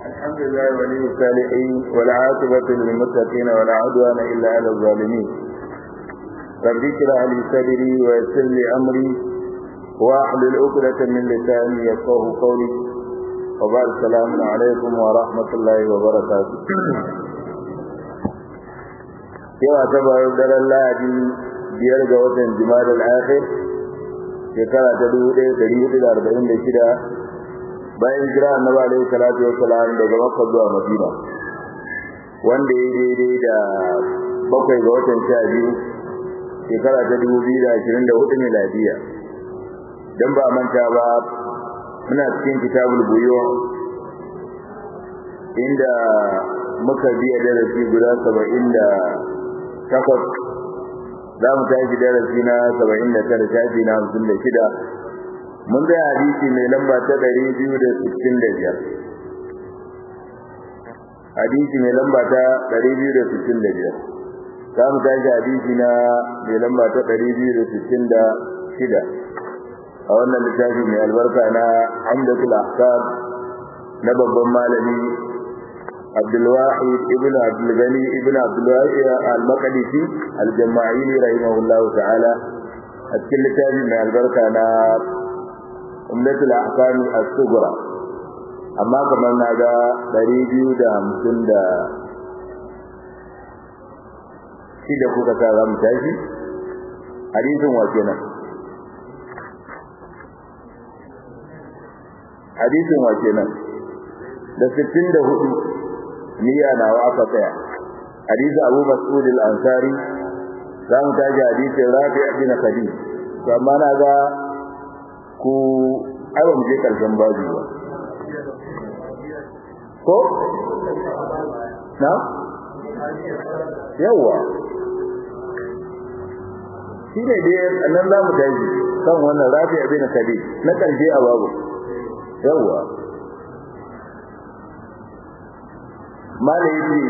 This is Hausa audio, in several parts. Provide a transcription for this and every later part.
الحمد لله ولي الصالحين والعاقبة للمتقين ولا عدوان إلا على الظالمين رب اشرح لي صدري ويسر لي أمري واحلل عقدة من لساني يفقه قولي وبعد السلام عليكم ورحمة الله وبركاته yawa ta bayan daren lahadi biyar ga watan jima'a al-akhir shekara ta dubu ɗaya ɗari hudu da arba'in da shida bayan jira annabi alaihi salatu wa salam daga makka zuwa madina wanda ya daidai da bakwai ga watan sha biyu shekara ta dubu biyu da ashirin da hudu miladiya dan ba manta ba muna cikin kitabul buyo inda muka biya darasi guda saba'in da takwas za mu tashi darasi na saba'in da tara shafi na hamsin da shida mun ga hadisi mai lamba ta ɗari biyu da sittin da biyar hadisi mai lamba ta ɗari biyu da sittin da biyar za mu tashi hadisi na mai lamba ta ɗari biyu da sittin da shida a wannan littafi mai albarka na hamdatul ahkam na babban malami abdulwahid ibn abdulgani ibn abdulwahid al-maqdisi al-jama'ili rahimahullahu ta'ala a cikin littafi mai albarka na umdatul ahkam as-sughra amma kamar na ga 250 da shi da kuka sa za mu tashi hadisin wa kenan hadisin wa kenan da 64 niyya nawa aka tsaya hadisi Abu Mas'ud al-Ansari za mu tashi hadisin Rafi' bin Khadij to amma na ga ku aiwa mu je karshen babu ba ko na yawa shi ne dai nan za mu tashi kan wannan Rafi' bin Khadij na karshe a babu yawa malayi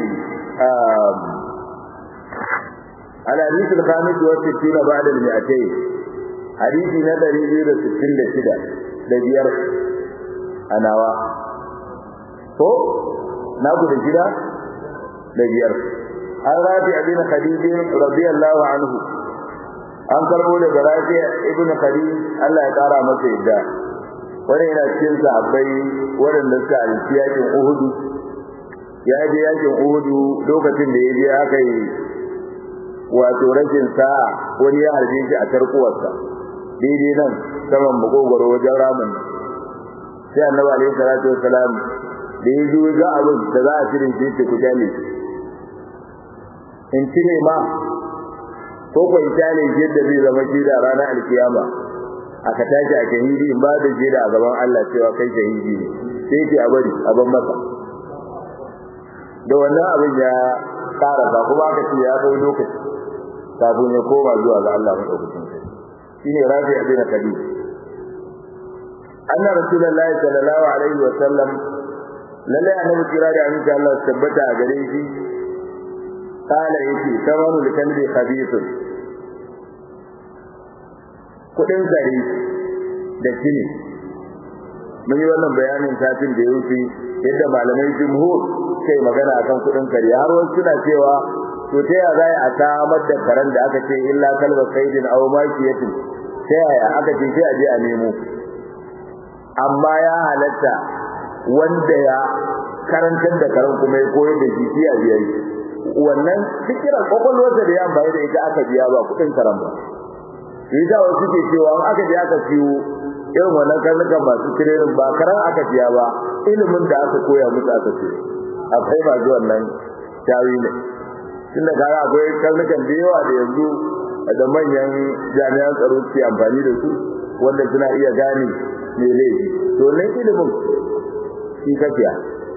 الحديث الخامس والستين بعد المئتين حديث ندري بير ستين لشدة لبير أناوا هو ناكو لشدة لبير الرابع بن خديج رضي الله عنه an karbo daga rafiya ibnu khadij Allah ya kara masa yadda wani yana cikin sahabbai waɗanda suka alfi yakin uhudu ya je yakin uhudu lokacin da ya je aka yi wato rashin sa'a wani ya harbe shi a tarkuwarsa daidai nan saman makogwaro wajen ramin sai annabi alaihi salatu wassalam da ya zo ga abin da za a cire shi ce ku jale in cire ma ko ko in jale shi yadda zai zama shi da ranar alkiyama aka tashi a shahidi in ba da jeda a gaban Allah cewa kai shahidi ne sai ce a bari a ban masa da wannan abin ya karasa kuma aka ce ya kai lokaci kafin ya koma zuwa ga Allah madaukakin sarki shine rafi abin kadi anna rasulullahi sallallahu alaihi wa sallam lalle annabi kira da annabi Allah tabbata a gare shi kala yake tamanu likalbi khabithun kudin zare da kine mun yi wannan bayanin satin da ya wuce yadda malamai jumhur kai magana akan kudin kare har wasu suna cewa to ta yaya zai a samar da karen da aka ce illa kalba kaidin aw makiyatin ta yaya aka ce sai a je a nemo amma ya halatta wanda ya karantar da karen kuma ya koyar da shi shi a biyar wannan fikiran kwakwalwarsa da ya amfani da ita aka biya ba kudin karen ba shi da wasu ke cewa in aka je aka siyo irin wannan karnukan masu tirenin ba karan aka biya ba ilimin da aka koya musu aka ce akwai ba zuwan nan tawi ne tunda kaga akwai karnukan da yawa da yanzu da manyan jami'an tsaro ke amfani da su wanda suna iya gane me laifi to ne ilimin shi kafiya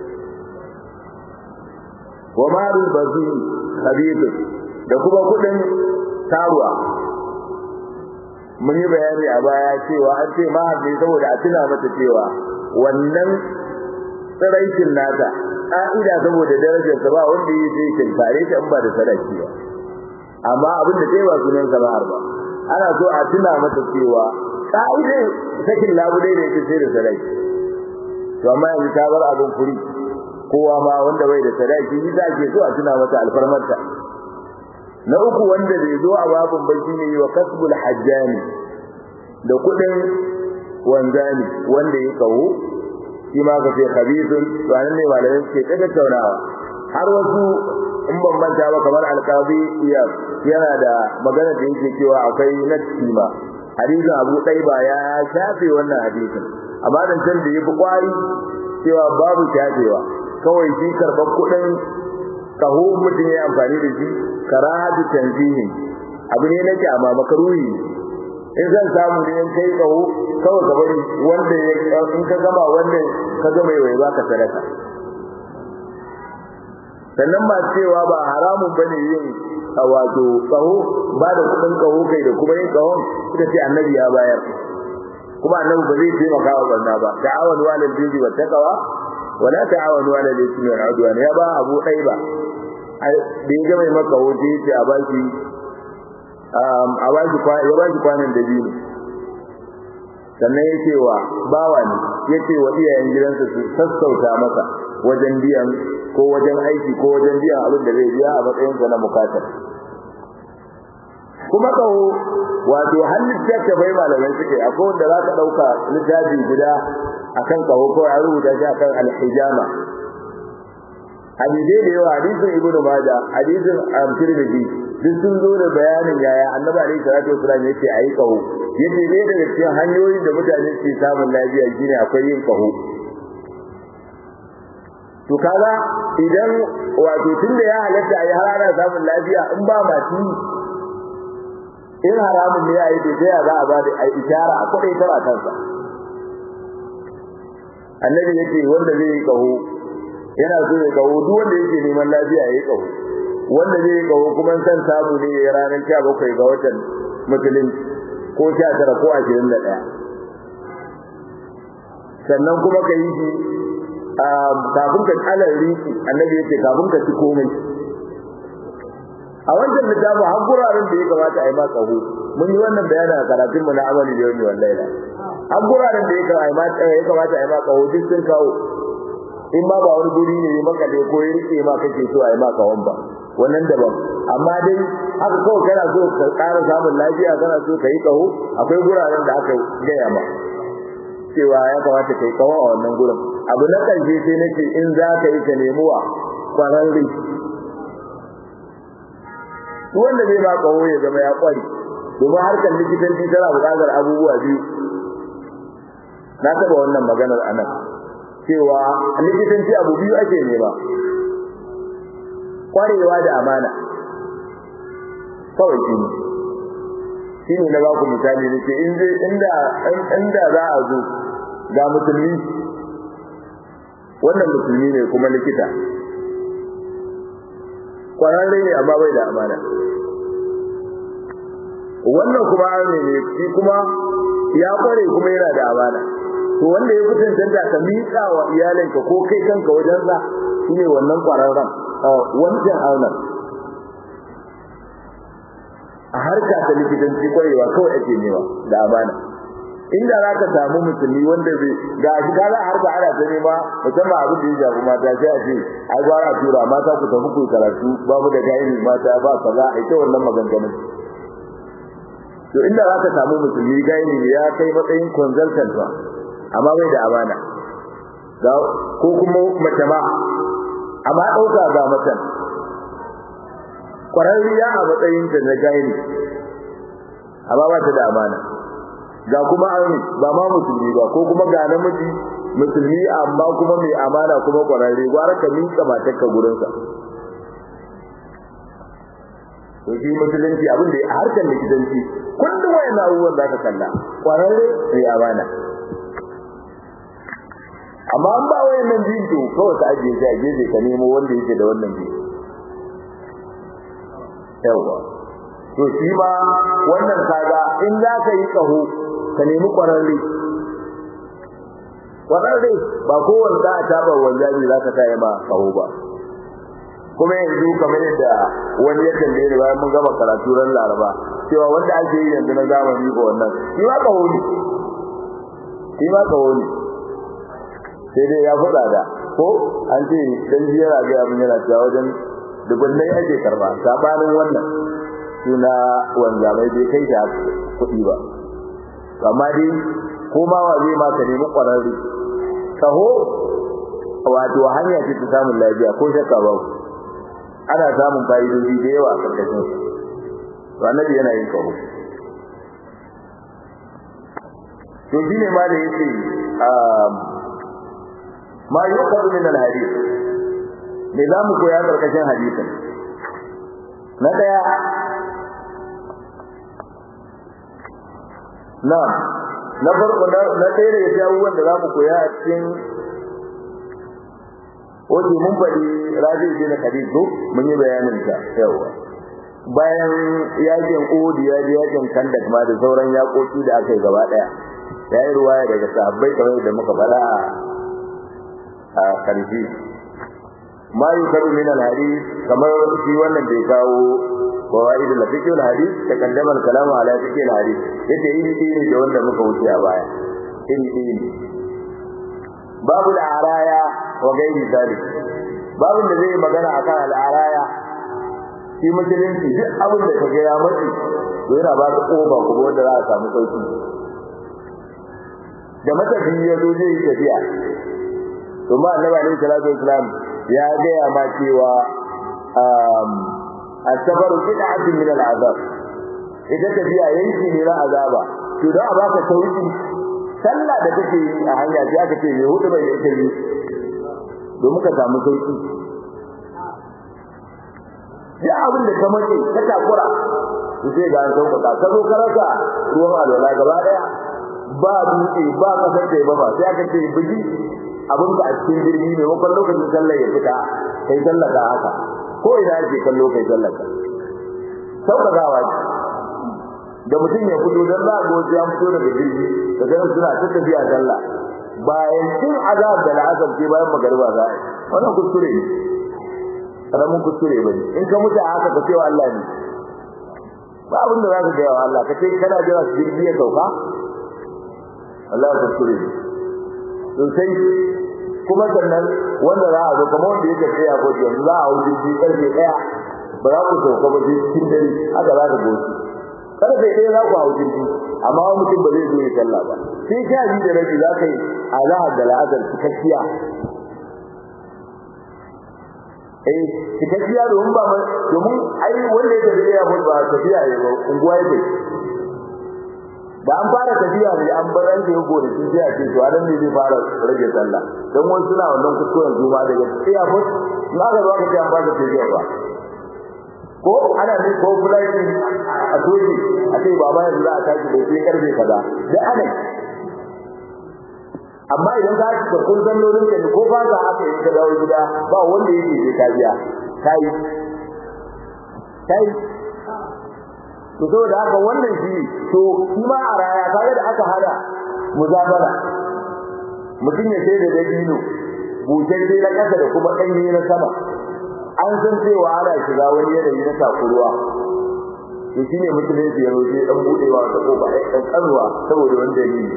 wa marul bazi khabith da kuma kudin taruwa mun yi bayani a baya cewa an ce ma ne saboda a tuna mata cewa wannan tsiraicin nata ka'ida saboda darajar sa ba wanda yi sai kin tare ta in ba da sadaki ba amma abin da kai ba sunan sa ba ba ana so a tuna mata cewa ka'ida sakin labudai da yake sai da sadaki to amma yanzu ta bar abin furi kowa ma wanda bai da sadaki shi za ke so a tuna mata alfarmarta na uku wanda bai zo a babun ba shine wa kasbul hajjani da kudin wanzani wanda ya kawo shi ma ka ce khabithun to anan ne malamai suke ta tattaunawa har wasu in ban manta ba kamar alqabi iya yana da magana da yake cewa akwai nasi ma hadisin Abu Daiba ya shafe wannan hadisin amma dan can da yafi kwari cewa babu shafewa kawai shi karban kudin kaho mutum ya amfani da shi karahatu tanzihin abu ne nake amma makaruhi in zan samu ne in kai kaho kawai ka bari wanda ya in ka gama wanda ka gama yau baka sadaka sannan ba cewa ba haramun bane yin wato kaho ba da kudin kaho kai da kuma yin kahon suka ce annabi ya bayar kuma annabi ba zai taimaka wa barna ba ta'awanu alal birri wat taqwa wala ta'awanu alal ismi wal udwan ya ba abu daiba da ya gama maka hoje yace a baki a baki ya baki kwanan da biyu sannan yace wa bawa ne yace wa iyayen gidansa su sassauta masa wajen biyan ko wajen aiki ko wajen biyan abin da zai biya a matsayin sa na bukatar kuma kawo wato halitta ta bai malamai suke akwai wanda za ka ɗauka littafi guda akan kawo ko a rubuta shi akan alhijama hadisai da yawa hadisin ibnu majah hadisin tirmidhi duk sun zo da bayanin yaya annabi alaihi salatu wasallam yace ayi kaho yace ne daga cikin hanyoyin da mutane ke samun lafiya shine akwai yin kaho to kaga idan wato tunda ya halatta ayi har ana samun lafiya in ba mati in haramun ne yayi da ya za a ba da ishara a kudai ta kansa annabi yake wanda zai yi kaho yana so ya kawo duk wanda yake neman lafiya ya yi kawo wanda zai yi kawo kuma san samu ne ya ranar 17 ga watan musulun ko 19 ko 21 sannan kuma ka yi shi kafin ka kalar riki annabi yake kafin ka ci komai a wancan littafin har guraren da ya kamata a yi ma kaho mun yi wannan bayanin a karatun mu na amali da yau wallahi har guraren da ya kamata a yi ma kaho duk sun kawo in ma ba wani guri ne maka da ko ya rike ma kake so a yi maka wamba wannan daban amma dai haka kawai kana so ka ƙara samun lafiya kana so ka yi kaho akwai guraren da aka gaya ma cewa ya kamata ka yi kaho a wannan gurin abu na ƙarshe sai nake in za ka yi ka nemi wa kwararre duk wanda zai ba kaho ya zama ya kware domin harkar likitanci tana buƙatar abubuwa biyu na taɓa wannan maganar anan cewa likitanci abu biyu ake nema kwarewa da amana kawai shi ne shi ne na ba ku misali da ke inda inda za a zo ga musulmi wannan musulmi ne kuma likita kwararre ne amma bai da amana wannan kuma ne ne shi kuma ya kware kuma yana da amana to wanda ya fitin tanta ka miƙa wa iyalinka ko kai kanka wajen sa shine wannan kwararren wancan aunar a harka ta likitanci kwarewa kawai ake nema da amana inda za ka samu musulmi wanda zai ga shi kaza harka ana ta nema musamman abin da ya shafi mata sai a ce ai gwara a tura mata ku tafi ku karatu babu da gairi mata ba kaza a ita wannan maganganun to inda za ka samu musulmi gairi ya kai matsayin consultant ba amma bai da amana ko kuma mace ma amma ɗauka ga macen ƙwararriya a matsayin ta na gairi amma ba ta da amana ga kuma an ba ma musulmi ba ko kuma ga namiji musulmi amma kuma mai amana kuma ƙwararre gwara ka miƙa matarka gurinsa to shi musulunci abin da a harkar likitanci kullum wayan abubuwan za ka kalla ƙwararre mai amana amma an ba wayan nan biyun to kawai ka ajiye shi a gefe ka nemo wanda yake da wannan biyu yawa to shi ma wannan kaga in za ka yi kaho ka nemi kwararre kwararre ba kowanne za a taɓa wanzami za ka kai ma kaho ba kuma yanzu kamar yadda wani ya tambaye ni bayan mun gama karatu ran laraba cewa wanda ake yi yanzu na zamani ko wannan shi ma kaho ne shi ma kaho ne sai dai ya faɗa da ko an ce dan jira ga abin yana ta wajen dubunnai ake karba sabanin wannan suna wanda bai bai kai da kuɗi ba amma dai ko ma wa zai ma ka nemi ƙwararre kaho wato hanya ce ta samun lafiya ko shakka ba ana samun fa'idoji da yawa a karkashin to annabi yana yin kaho to shine ma da yake ma yuqadu min al-hadith me za mu koya karkashin hadisin na daya na na farko na ɗaya daga cikin abubuwan da za mu koya a cikin wajen mun faɗi raji bin hadid ko mun yi bayanin ta yawa bayan yakin Uhud ya ji yakin Kandak ma da sauran yakoki da aka yi gaba ɗaya ya yi ruwaya daga sahabbai kamar da muka faɗa a karfi ma yukaru min al-hadith kamar shi wannan da ya kawo fawaid al-fiqh al-hadith takaddama al-kalam ala fiqh al-hadith yace iri iri da wanda muka wuce a baya iri iri babu al-araya wa gairi zalik babu da zai magana akan al-araya shi musulunci duk abin da kaga ya mace to yana ba ka koba kuma wanda za a samu sauki da matafi ya zo zai yi tafiya to ma annabi alaihi salatu wasalam ya gaya ma cewa asabaru bid'atun min al'azab ita tafiya yanki ne na azaba to da a baka sauki sallah da kake yi a hanya sai aka ce me hudu bai yake yi domin ka samu sauki ya abin da ka mace ka takura to sai ga an sauka ka zo ka rasa ruwan alwala gaba daya ba dutse ba kasar da ba sai aka ce biji abin ka a cikin jirgi ne wakon lokacin sallah ya fita kai sallah ka haka ko ina yake kallo kai sallah ka saukakawa ce da mutum ya fito dan za a ga wasu ya fito daga jirgi da ganin suna ta tafiya sallah bayan cin azab da la'azab ce bayan magariba za a yi wannan kuskure ne karamin kuskure ba ne in ka mutu a haka ka cewa Allah ne ba abin da za ka gaya wa Allah ka ce kana jira su jirgi ya sauka Allah kuskure ne sosai kuma sannan wanda za a zo kamar wanda yake tsaya ko yanzu za a hau jirgi karfe ɗaya ba za ku sauka ba sai cikin dare haka za ka goce kada sai ɗaya za ku hau jirgi amma wani mutum ba zai zo ya sallah ba sai sha biyu da rabi za ka yi azahar da la'azar cikakkiya eh cikakkiya domin ba domin ai wanda ya tafi ya ba tafiya ya ba unguwa ya bai da an fara tafiya ne an bar ranke ya gore sun sai a ce to anan ne zai fara rage sallah dan wani suna wannan kuskuren juma daga tafiya ba in aka zo aka ce an fara tafiya ba ko ana ne ko fulai a soji a ce baba yanzu za a tashi da sai karfe kaza da ana amma idan ka ci kun sallolin ka ko ba za haka in ka dawo gida ba wanda yake je ka biya kai kai to saboda haka wannan shi to shi ma a raya kaga da aka hada muzabara mutum ya sai da dabino butar dai na kasa da kuma ɗanye na sama an san cewa ana shiga wani yanayi na takuruwa to shine musulunci ya roƙe dan budewa ta kofa ai dan karuwa saboda wani dalili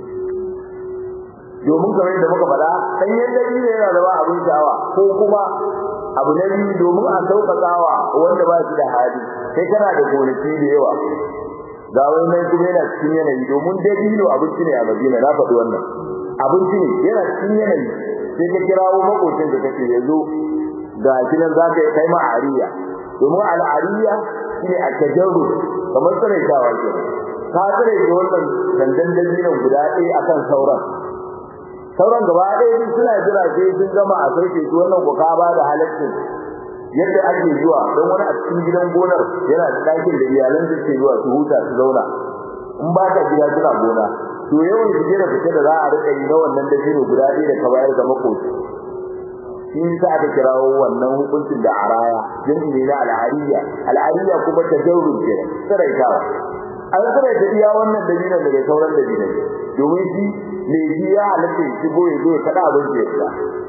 domin kamar yadda muka faɗa ɗanyen dalili yana zama abin sha'awa ko kuma abu na biyu domin a sauƙaƙawa wanda ba shi da hali sai kana da gonaki da yawa ga wani nan kuma yana cikin yanayi domin dabino abinci ne a Madina na faɗi wannan abinci ne yana cikin yanayi sai ka kirawo makocin da kake yazo ga shi nan za ka yi kai ma ariya domin al'ariya shine a tajarru kamar tsiraitawa ke ka tsire da wannan dandan dabinon guda ɗaya akan sauran sauran gaba ɗaya duk suna jira sai sun gama a sauke su wannan ko ka ba da halaccin yadda ake zuwa don wani a cikin gidan gonar yana da ɗakin da iyalan su ke zuwa su huta su zauna in ba ka gida suna gona to yawan shige da fice da za a rika yi na wannan dabino guda ɗaya da ka bayar ga makoci shi yasa aka kirawo wannan hukuncin da araya jami'i ne na al'ariya al'ariya kuma ta jaurun ke tsiraitawa an tsiraita iya wannan dabinan daga sauran dabinan domin shi me shi ya halatta ya shigo ya zo ya kada abin da ya fita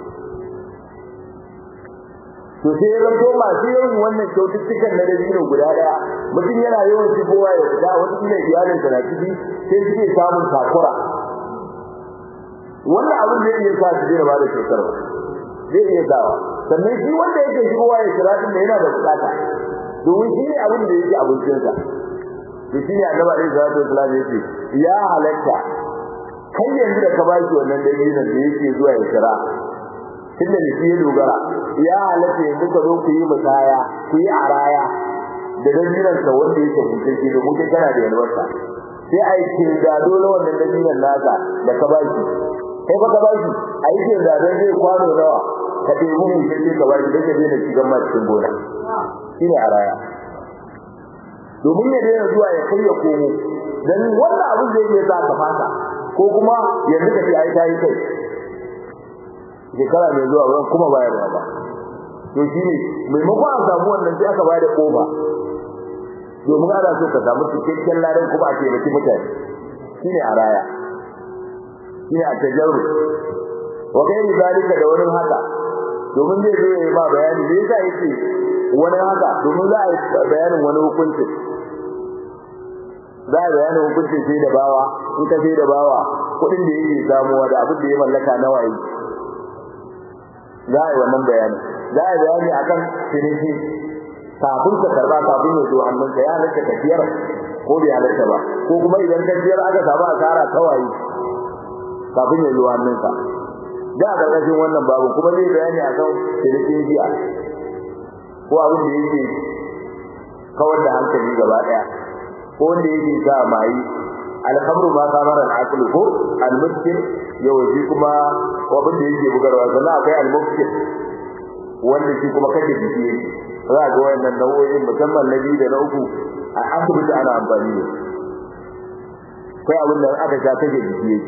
to sai ya zanto masu yawan wannan kyaututtukan na dabino guda daya mutum yana yawan shigowa ya fita wata kila iyalinsa na ciki sai suke samun takura wannan abin da ya sa su daina ba da kyautar ba zai iya sawa sannan shi wanda yake shigowa ya kira din da yana da bukata domin shi ne abin da yake abincinsa to shi ne annabi alaihi salatu wasallam yace ya halatta kai yanzu da ka ba shi wannan dalilin da yake zuwa ya kira tunda da shi ya dogara ya halatta yanzu ka zo ku yi musaya ku yi araya da dalilin sa wanda yake hukunci da mutum kana da yalwarsa sai a yi kinda dole wannan dalilin naka da ka ba shi kai ba ka ba shi a yi kinda don zai kwano nawa ka ɗebi mun sai ka ba shi don ya daina shigan ma cikin gona shi ne araya domin ya daina zuwa ya kai ya komo dan wannan abin da yake sa ka fasa ko kuma yanzu ka ce ai ta yi kai shekara mai zuwa wurin kuma bayarwa ba to shi ne maimakon a samu wannan sai aka bayar da kofa domin ana so ka samu cikakken ladan kuma a taimaki mutane shi ne a raya shi ne a tajarru wa gairi zalika da wani haka domin zai zo ya yi ma bayani me yasa yake wani haka domin za a yi bayanin wani hukunci za a bayanin hukuncin sai da bawa in ka sai da bawa kuɗin da yake samuwa da abin da ya mallaka nawa yi za a yi wannan bayanin za a yi bayani akan ciniki kafin ka karba kafin ya zo hannunka ya halatta ka siyar ko bai halatta ba ko kuma idan ka siyar aka samu asara kawai kafin ya zo hannunka da a ƙarƙashin wannan babu kuma zai bayani akan cinikin jiya ko abin da yake kawar da hankali gaba ɗaya ko wanda yake sa mai alhamru ma kamar al-aql ko al-muskil yawanci kuma abin da yake bugarwa sannan akwai al-muskil wanda shi kuma kake jiki yake za ga wayannan nau'o'in musamman na biyu da na uku a asibiti ana amfani da kai abin da aka sha kake jiki yake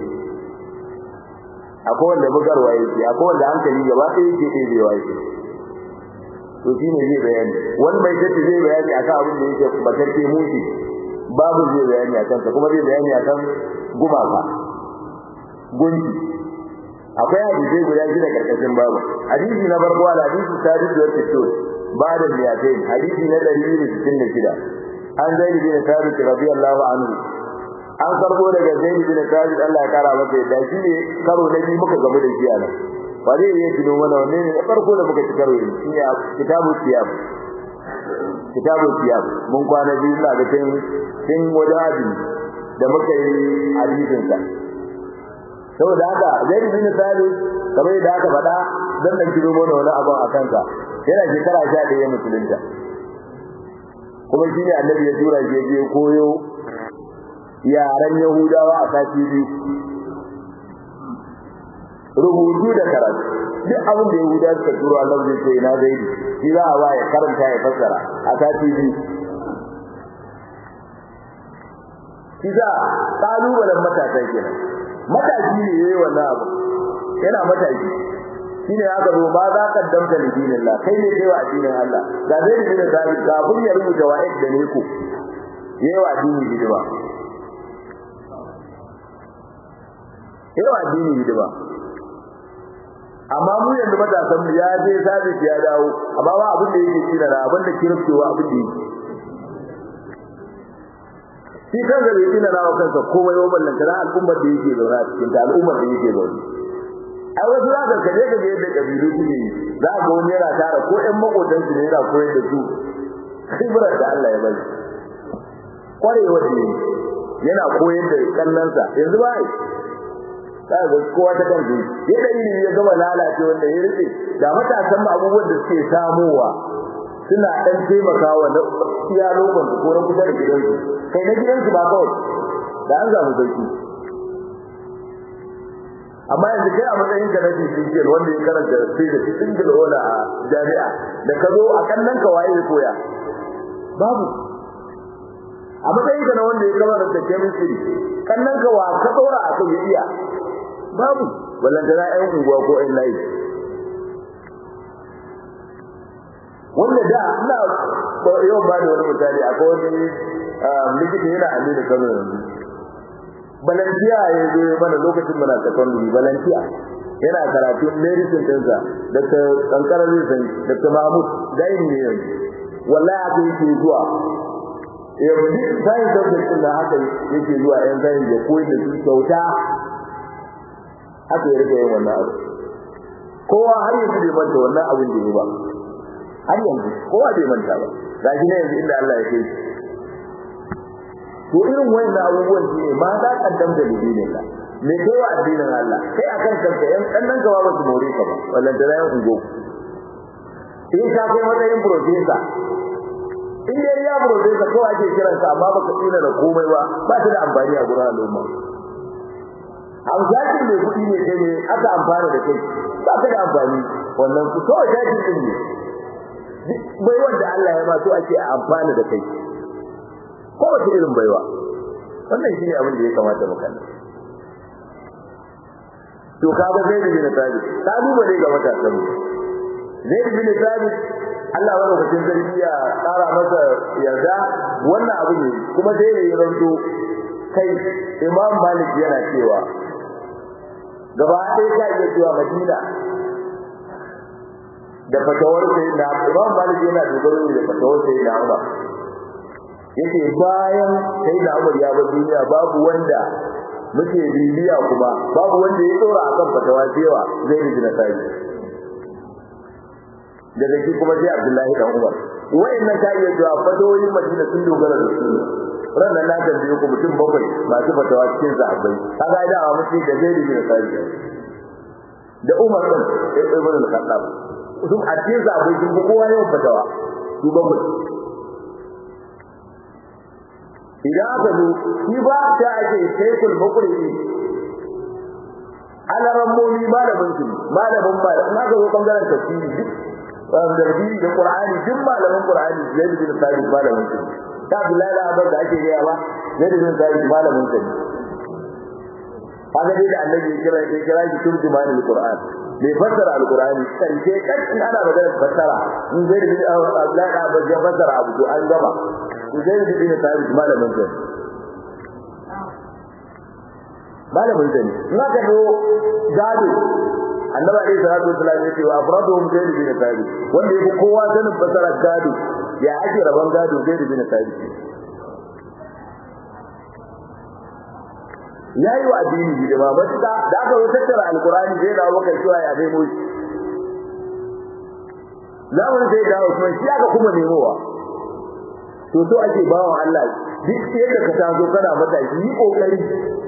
akwai wanda bugarwa yake akwai wanda hankali gaba ɗaya yake ɗebewa yake to shi ne zai bayani wani bai tace zai bayani akan abin da yake bakarke mushi babu zai bayani akan sa kuma zai bayani akan gumaka gunki akwai hadisi guda shida karkashin babu hadisi na farko al hadisi sadis wa tisur ba'da miyatain hadisi na 166 an zaid bin thabit radiyallahu anhu an karbo daga zaid bin thabit Allah ya kara masa da shi ne karo na biyu muka gamu da shi a nan ba zai iya tuno mana wanne ne farko da muka ci karo ne shi ne kitabu siyam kitabu siyam mun kwana biyu na ga tun tun wajen da muka yi hadisin sa saboda haka zai bin sabit kamar yadda aka faɗa dan nan kiro mana wani abu a kansa yana shekara 11 musulunta kuma shine annabi ya tura shi je koyo yaran yahudawa a sati biyu rubutu da karatu duk abin da yahudawa suka turo Allah zai ce ina zai shi za a ba ya karanta ya fassara a sati biyu Kiza kalubalen matasa kenan matashi ne yayi wannan abu yana matashi shine aka zo ba za ka damta da dinin Allah kai ne kai wa addinin Allah da zai da zai kafin ya rubuta wa'id da ne ku yayi wa addini hidima yayi wa addini hidima amma mu yanzu matasan mu ya je sabi ya dawo amma ba abin da yake kira da abin da kirkewa abin da yake shi kan da yake na rawa kansa komai wa ballanta na al'ummar da yake zauna cikin ta al'ummar da yake zauna ai wasu za ka kaje ka ga yadda kabilu suke za ga wani yana tara ko ƴan makotan su ne yana koyar da su khibrar da Allah ya bari kwarewa da yana koyar da kallansa yanzu ba za ga kowa ta kan yadda ilimi ya gama lalace wanda ya rike da matasan abubuwan da suke samowa suna dan taimakawa na iya lokacin ko na kusa da gidansu kai na gidansu ba kawai da an samu sauki amma yanzu kai a matsayin ka na cikin wanda ya karanta sai da single ola a jami'a da ka zo a kannan ka waye koya babu a matsayin ka na wanda ya karanta chemistry kannan ka wa ka dora a kan iya babu ballantana ƴan unguwa ko ƴan layi wanda da ina yau ba da wani misali akwai wani likita yana amina kano yanzu balantiya ya zo mana lokacin muna secondary balantiya yana karatun medicine ɗinsa dr kankara zai san dr mahmud dain ne yanzu wallahi haka yake zuwa yanzu science subject ɗin da haka yake zuwa yan science ya koyi da su kyauta haka ya rike yin wannan abu kowa har yanzu bai manta wannan abin da ya ba har yanzu kowa bai manta ba ga shi ne yanzu inda Allah ya kai to irin wayannan abubuwan shi ne ma za kaddam da lidinin Allah me kai wa addinin Allah kai akan kanka yan kannan gaba ba su more ka ba wallan da yan ungo in ka kai matsayin professor in dai ya professor kawai ake kiransa amma baka tsina da komai ba ba ta da amfani a gurin al'umma Hamzakin mai kuɗi ne kai ne aka amfana da kai ba ka da amfani wannan ku kawai jakin din ne bai wanda Allah ya ma so ake amfana da kai ko wace irin baiwa wannan shine abin da ya kamata mu kalla to kaga zai da bin sabi ta duba ne ga matasan mu zai da bin sabi Allah wa lokacin zargi ya tsara masa yarda wannan abu ne kuma sai da ya ranto kai Imam Malik yana cewa gaba ɗaya ta iya cewa Madina da fatawar sai na Imam Malik yana dogaro da fatawar sai na Umar yace bayan sai da Umar ya bar duniya babu wanda muke bibiya kuma babu wanda ya dora akan fatawa cewa zai yi na sai daga shi kuma sai Abdullahi dan Umar wayannan ta iya cewa fatawoyin Madina sun dogara da su ranar na tambaye ku mutum bakwai masu fatawa cikin sahabbai kaga da a mutum da zai yi na sai da Umar din sai Ibn al-Khattab sun a cikin sahabbai sun fi kowa yawan fatawa su bakwai idan aka zo shi ba ta ake shekul bakuri alaran momi malamin su malamin malamin na ga zo bangaren tafsiri duk tafsiri da qur'ani duk malamin qur'ani zai bin sabit malamin su ta Abdullahi da Abbas da ake gaya ba zai bin sabit malamin su kaga dai da annabi ya kira ya kira shi turjumani alquran bai fassara alqurani karshe kan in ana magana fassara in zai bin Abdullahi da Abbas ya fassara abu to an gaba zai da bin sabit malamin sa malamin sa ne in aka zo gado annabi alaihi salatu wasallam ya ce wa afraduhum zaid bin sabit wanda yake kowa sanin fasara gado ya ake raban gado zaid bin sabit yayi wa addini hidima matuka da aka zo tattara alqur'ani zai dawo maka cewa ya dai moshi zamanin sai dawo kuma shi aka kuma nemowa to so ake bawa Allah duk yadda ka tazo kana matashi yi kokari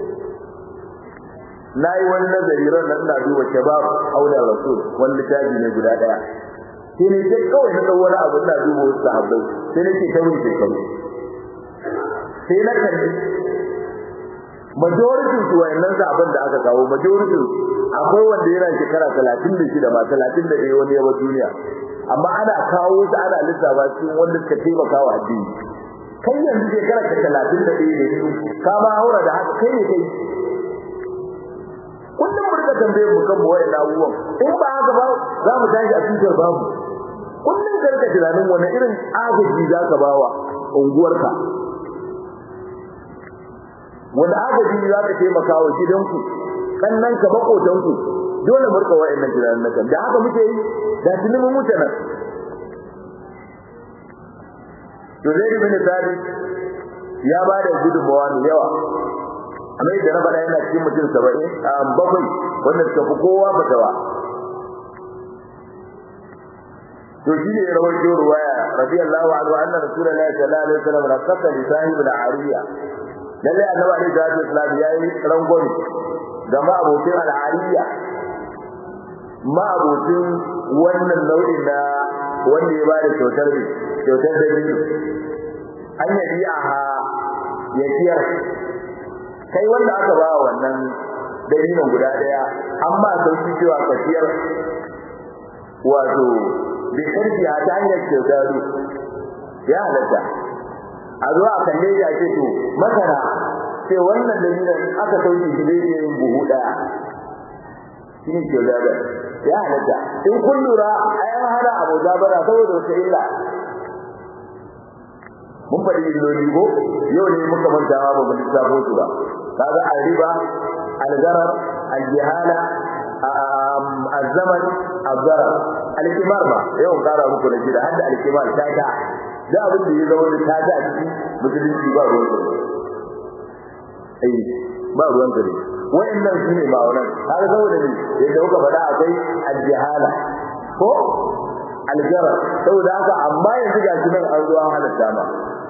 nayi wani nazari ran nan ina duba shabab aula rasul wani littafi ne guda daya sai ne sai kawai na wani abu ina duba wasu sahabbai sai nake ta mun shekaru sai na kalli majority su wayannan sahabban da aka kawo majority akwai wanda yana shekara 36 ma 31 wani yawa duniya amma ana kawo su ana lissafa cikin wanda suka taimaka wa addini kai yanzu shekara ta talatin da ɗaya da biyu ka ma haura da haka kai ne kai kullum mu rika tambayar mu kan wayan abubuwan in ba haka ba za mu tashi a tutar babu kullum ka rika tunanin wani irin agaji za ka ba wa unguwarka wanda agaji za ka taimaka wa gidanku kannanka makotanku dole mu rika wayannan tunanin nan da haka muke yi da tuni mun wuce nan to zai bin sabi ya ba da gudunmawa mai yawa amma yadda na faɗa yana cikin mutum saba'in a bakwai wanda suka fi kowa fatawa to shi ne rawar jo ruwaya radiyallahu anhu anna rasulullahi sallallahu alaihi wasallam rakata li sahib al-ariya lalle annabi alaihi salatu wasallam yayi rangwani ga ma abokin al-ariya ma abokin wannan nau'in na wanda ya bada kyautar ne kyautar da biyu an yi aha ya kiyar kai wanda aka ba wannan dalilin guda daya amma sauki cewa ka kiyar wato bi karfi a ta hanyar kyautar ya halatta a zuwa a kalle ya ce to masana ce wannan dalilin aka sauki shi zai iya yin buhu daya shi ne kyautar ya halatta in kun lura ai an hana abu zabara saboda wata illa mun faɗi illoli ko yau ne muka manta ma ba mu lissafo su ba kaga al-riba al-gharar al-jahala az-zaman az-zarar al-kimar ba yau kara muku da shi da hadda al-kimar ta ta da abin da ya zama da ta ta a cikin musulunci ba ruwan sa eh ba ruwan sa ne wayannan su ne ba wannan har saboda ne yadda kuka faɗa akwai al-jahala hana ko aljara saboda haka amma yanzu ga shi nan an zo an halatta ma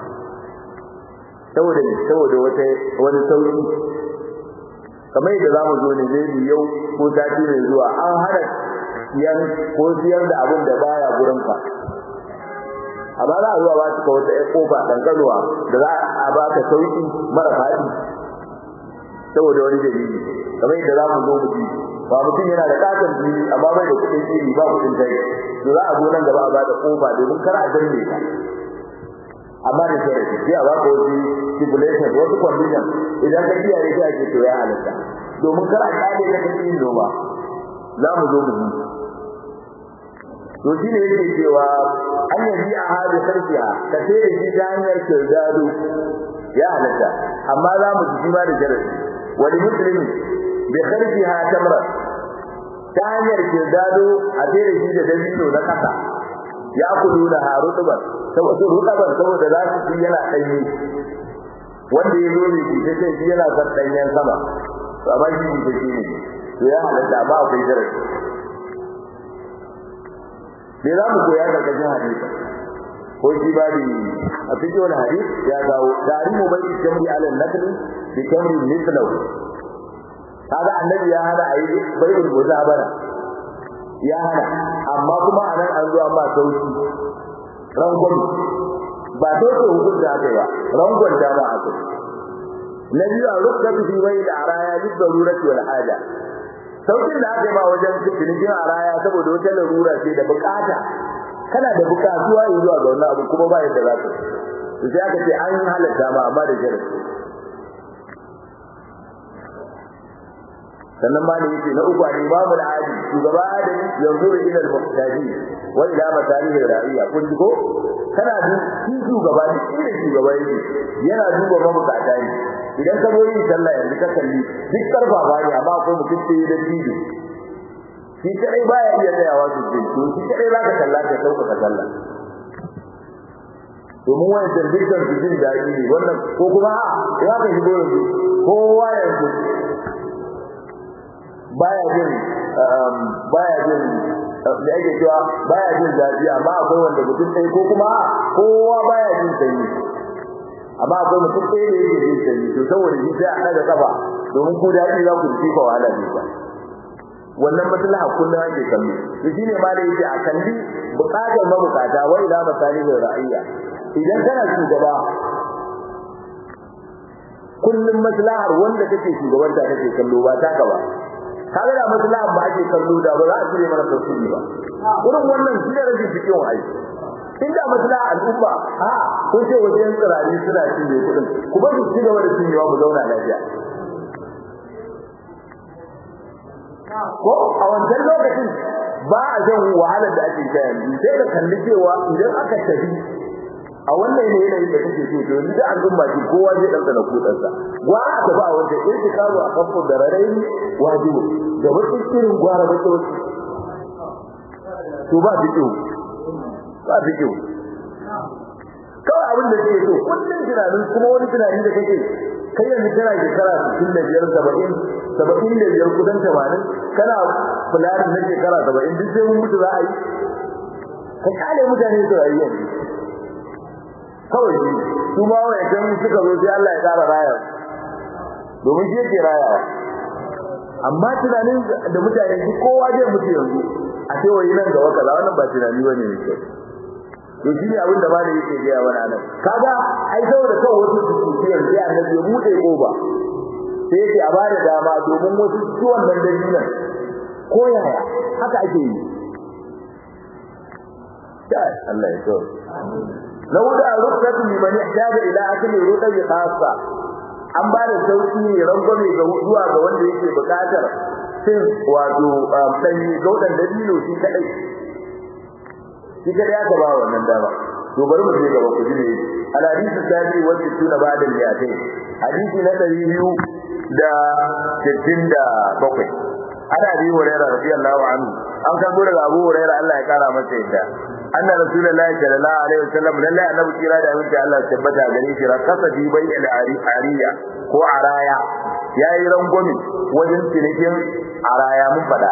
saboda ne saboda wata wani sauki kamar yadda zamu zo ne zai yau ko sati mai zuwa an hana siyan ko siyar da abin da baya gurin ka amma za a zuwa ba su ka wata ƴan kofa ɗanƙanuwa da za a ba ka sauki mara faɗi saboda wani dalili kamar yadda za mu zo mu ji ba mutum yana da katon fili amma bai da kuɗin fili ba mutum tai to za a zo nan gaba a ba da kofa domin kar a danne ka amma da sai sai a ba ka wasu stipulation wasu condition idan ka kiyaye sai ake to ya halatta domin kar a kare ka kan yin noma za mu zo mu ji to shi ne yake cewa an yaji a hada sarkiya ka sai da shi ta hanyar kirdado ya halatta amma za mu ji ma da jarabi wani musulmi bi kharfiha tamra ta hanyar kirdado a sai da shi da dabino na kasa ya kudu da harutuban saboda rutuban saboda za su ci yana danyi wanda ya zo ne shi sai shi yana san danyen sama to amma shi ne shi ne to ya halatta ba akwai jarabi me za mu koya daga cikin hadisi ko shi ba da a cikin wani hadisi ya kawo tarihu bai jamri ala nakli bi kamri mislahu kaga annabi ya hana ayi bai rubuta bana ya hana amma kuma anan an zo an ba sauki rangon ba dole hukunta aka ba rangon da ba aka na biyu a rukka fi bai da araya duk darurati wal haja saukin da aka yi ba wajen cinikin araya saboda wata larura ce da bukata kana da bukatuwa zuwa ga wannan abu kuma ba yadda za ka to sai aka ce an halatta ma amma da jarabi sannan ma ne yake na uku ne babu al'adi shugaba da yanzu da ilal muhtaji wa ila masalih ra'iya kun ji ko kana du shi shugaba duk inda shugaba yake yana duba mabukata ne idan ka zo yin sallah yanzu ka kalli duk karfafa ne amma akwai mutum sai da dido shi kadai baya iya tsayawa su ce to shi kadai za ka kalla ka sauka ka sallah domin wani dukkan su jin daɗi ne wannan ko kuma a ya ka shigo yanzu kowa yanzu baya jin baya jin da ake cewa baya jin zafi amma akwai wanda mutum ɗaya ko kuma kowa baya jin sanyi amma akwai mutum ɗaya da yake jin sanyi to saboda shi sai a ɗaga kafa domin ku daɗi za ku ji fa wahala ne ba wannan maslaha kullum ake kallo to shine ma da yake a kalli buƙatar mabukata wai ila masalihin ra'ayya idan kana shugaba kullum maslahar wanda kake shugabanta kake kallo ba taka ba kaga da maslaha ba ake kallo da ba za a cire mana tafsiri ba irin wannan shi ne rage cikin wa'ayi inda maslaha al'umma ha ko ce wajen tsirari suna cinye kuɗin ku ba su ci gaba da cinyewa mu zauna lafiya ko a wancan lokacin ba a jan wahalar da ake sha yanzu sai da kalli cewa idan aka tafi a wannan ne yanayin da kake so to yanzu da al'umma ce kowa zai dan tsana kudansa gwara ta ba wanda yake kawo a kafin da rarai wajibi da wata irin gwara da ta wasu to ba fito ba fito kawai abin da ke so kullum tunanin kuma wani tunani da kake kai yanzu kana shekara 65 70 saba'in da biyar kusan tamanin kana fulani na shekara saba'in duk sai mun mutu za a yi ka kale mutane su rayu yanzu kawai shi su ma wayan suka zo sai Allah ya tsara raya domin shi yake rayawa amma tunanin da mutane shi kowa zai mutu yanzu a ce wai nan gaba kaza wannan ba tunani bane ne kyau to shi ne abin da malai yake gaya mana nan kaga ai saboda kawai wasu su tuki yanzu ya annabi ya bude koba sai yake a bada dama domin wasu ciwon nan dalilan ko yaya haka ake yi Allah ya so na wuda rukkatu liman ihtaja ila akli ruqi khassa an ba da sauki ne rangwame ga zuwa ga wanda yake bukatar cin wato danyi gaudan dabino shi kadai shi kadai aka ba wannan dama to bari mu je gaba ku ji ne al hadithu sabi wa tuna ba'da al-mi'atayn hadisi na 200 da 67 ana bi hurairah radiyallahu anhu an kan gura ga Abu Hurairah Allah ya kara masa yadda anna rasulullahi sallallahu alaihi wasallam lalle annabi kira da mutum Allah tabbata gare shi rakasa bi bai al-ariya ko araya yayi rangwami wajen cinikin araya mun fada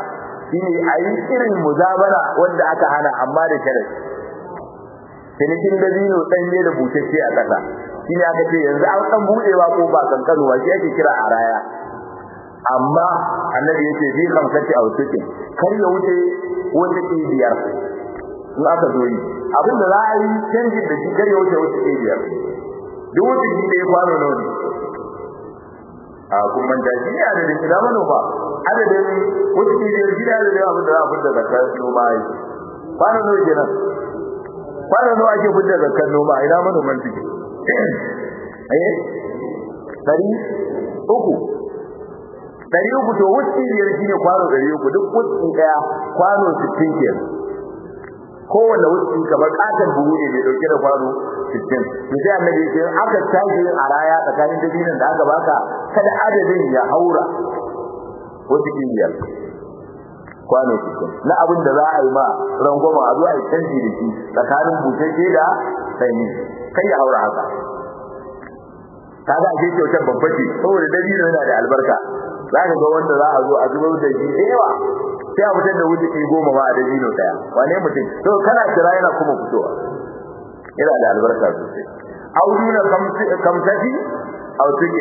shine a yi irin muzabara wanda aka hana amma da sharadi cinikin dabino ɗanye da bushashe a ƙasa shine aka ce yanzu an ɗan buɗewa ko ba kankanuwa shi ake kira a raya amma annabi yace bi kamsati a wuce kar ya wuce wata biyar in aka zo yi abinda za a yi canjin da shi kar ya wuce wata biyar duk wata shi da ya kwano nawa ne a kun manta shi ne adadin ina manoma adadin wata biyar shi ne adadin abin da za a fita zakar noma yi kwano nawa kenan kwano nawa ake fita zakar noma ina manoman suke eh dari uku dari uku to wuce biyar shine kwano dari uku duk wuce daya kwano 60 kenan kowanne wuce kamar katon buhu ne mai dauke da kwano 60 to sai annabi ya ce aka tashi a raya tsakanin dabinan da aka baka kada adadin ya haura wuce biyar kwano 60 na abin da za a yi ma rangwama a zuwa a canji da shi tsakanin bushashe da sanyi kai ya haura haka kaga ake kyautar babba ce saboda dabino yana da albarka za ka ga wanda za a zo a zubar da shi da yawa sai a fitar da wuce ke goma ma a dabino daya wane mutum to kana kira yana kuma fitowa yana da albarka sosai au nuna kamsati au tuke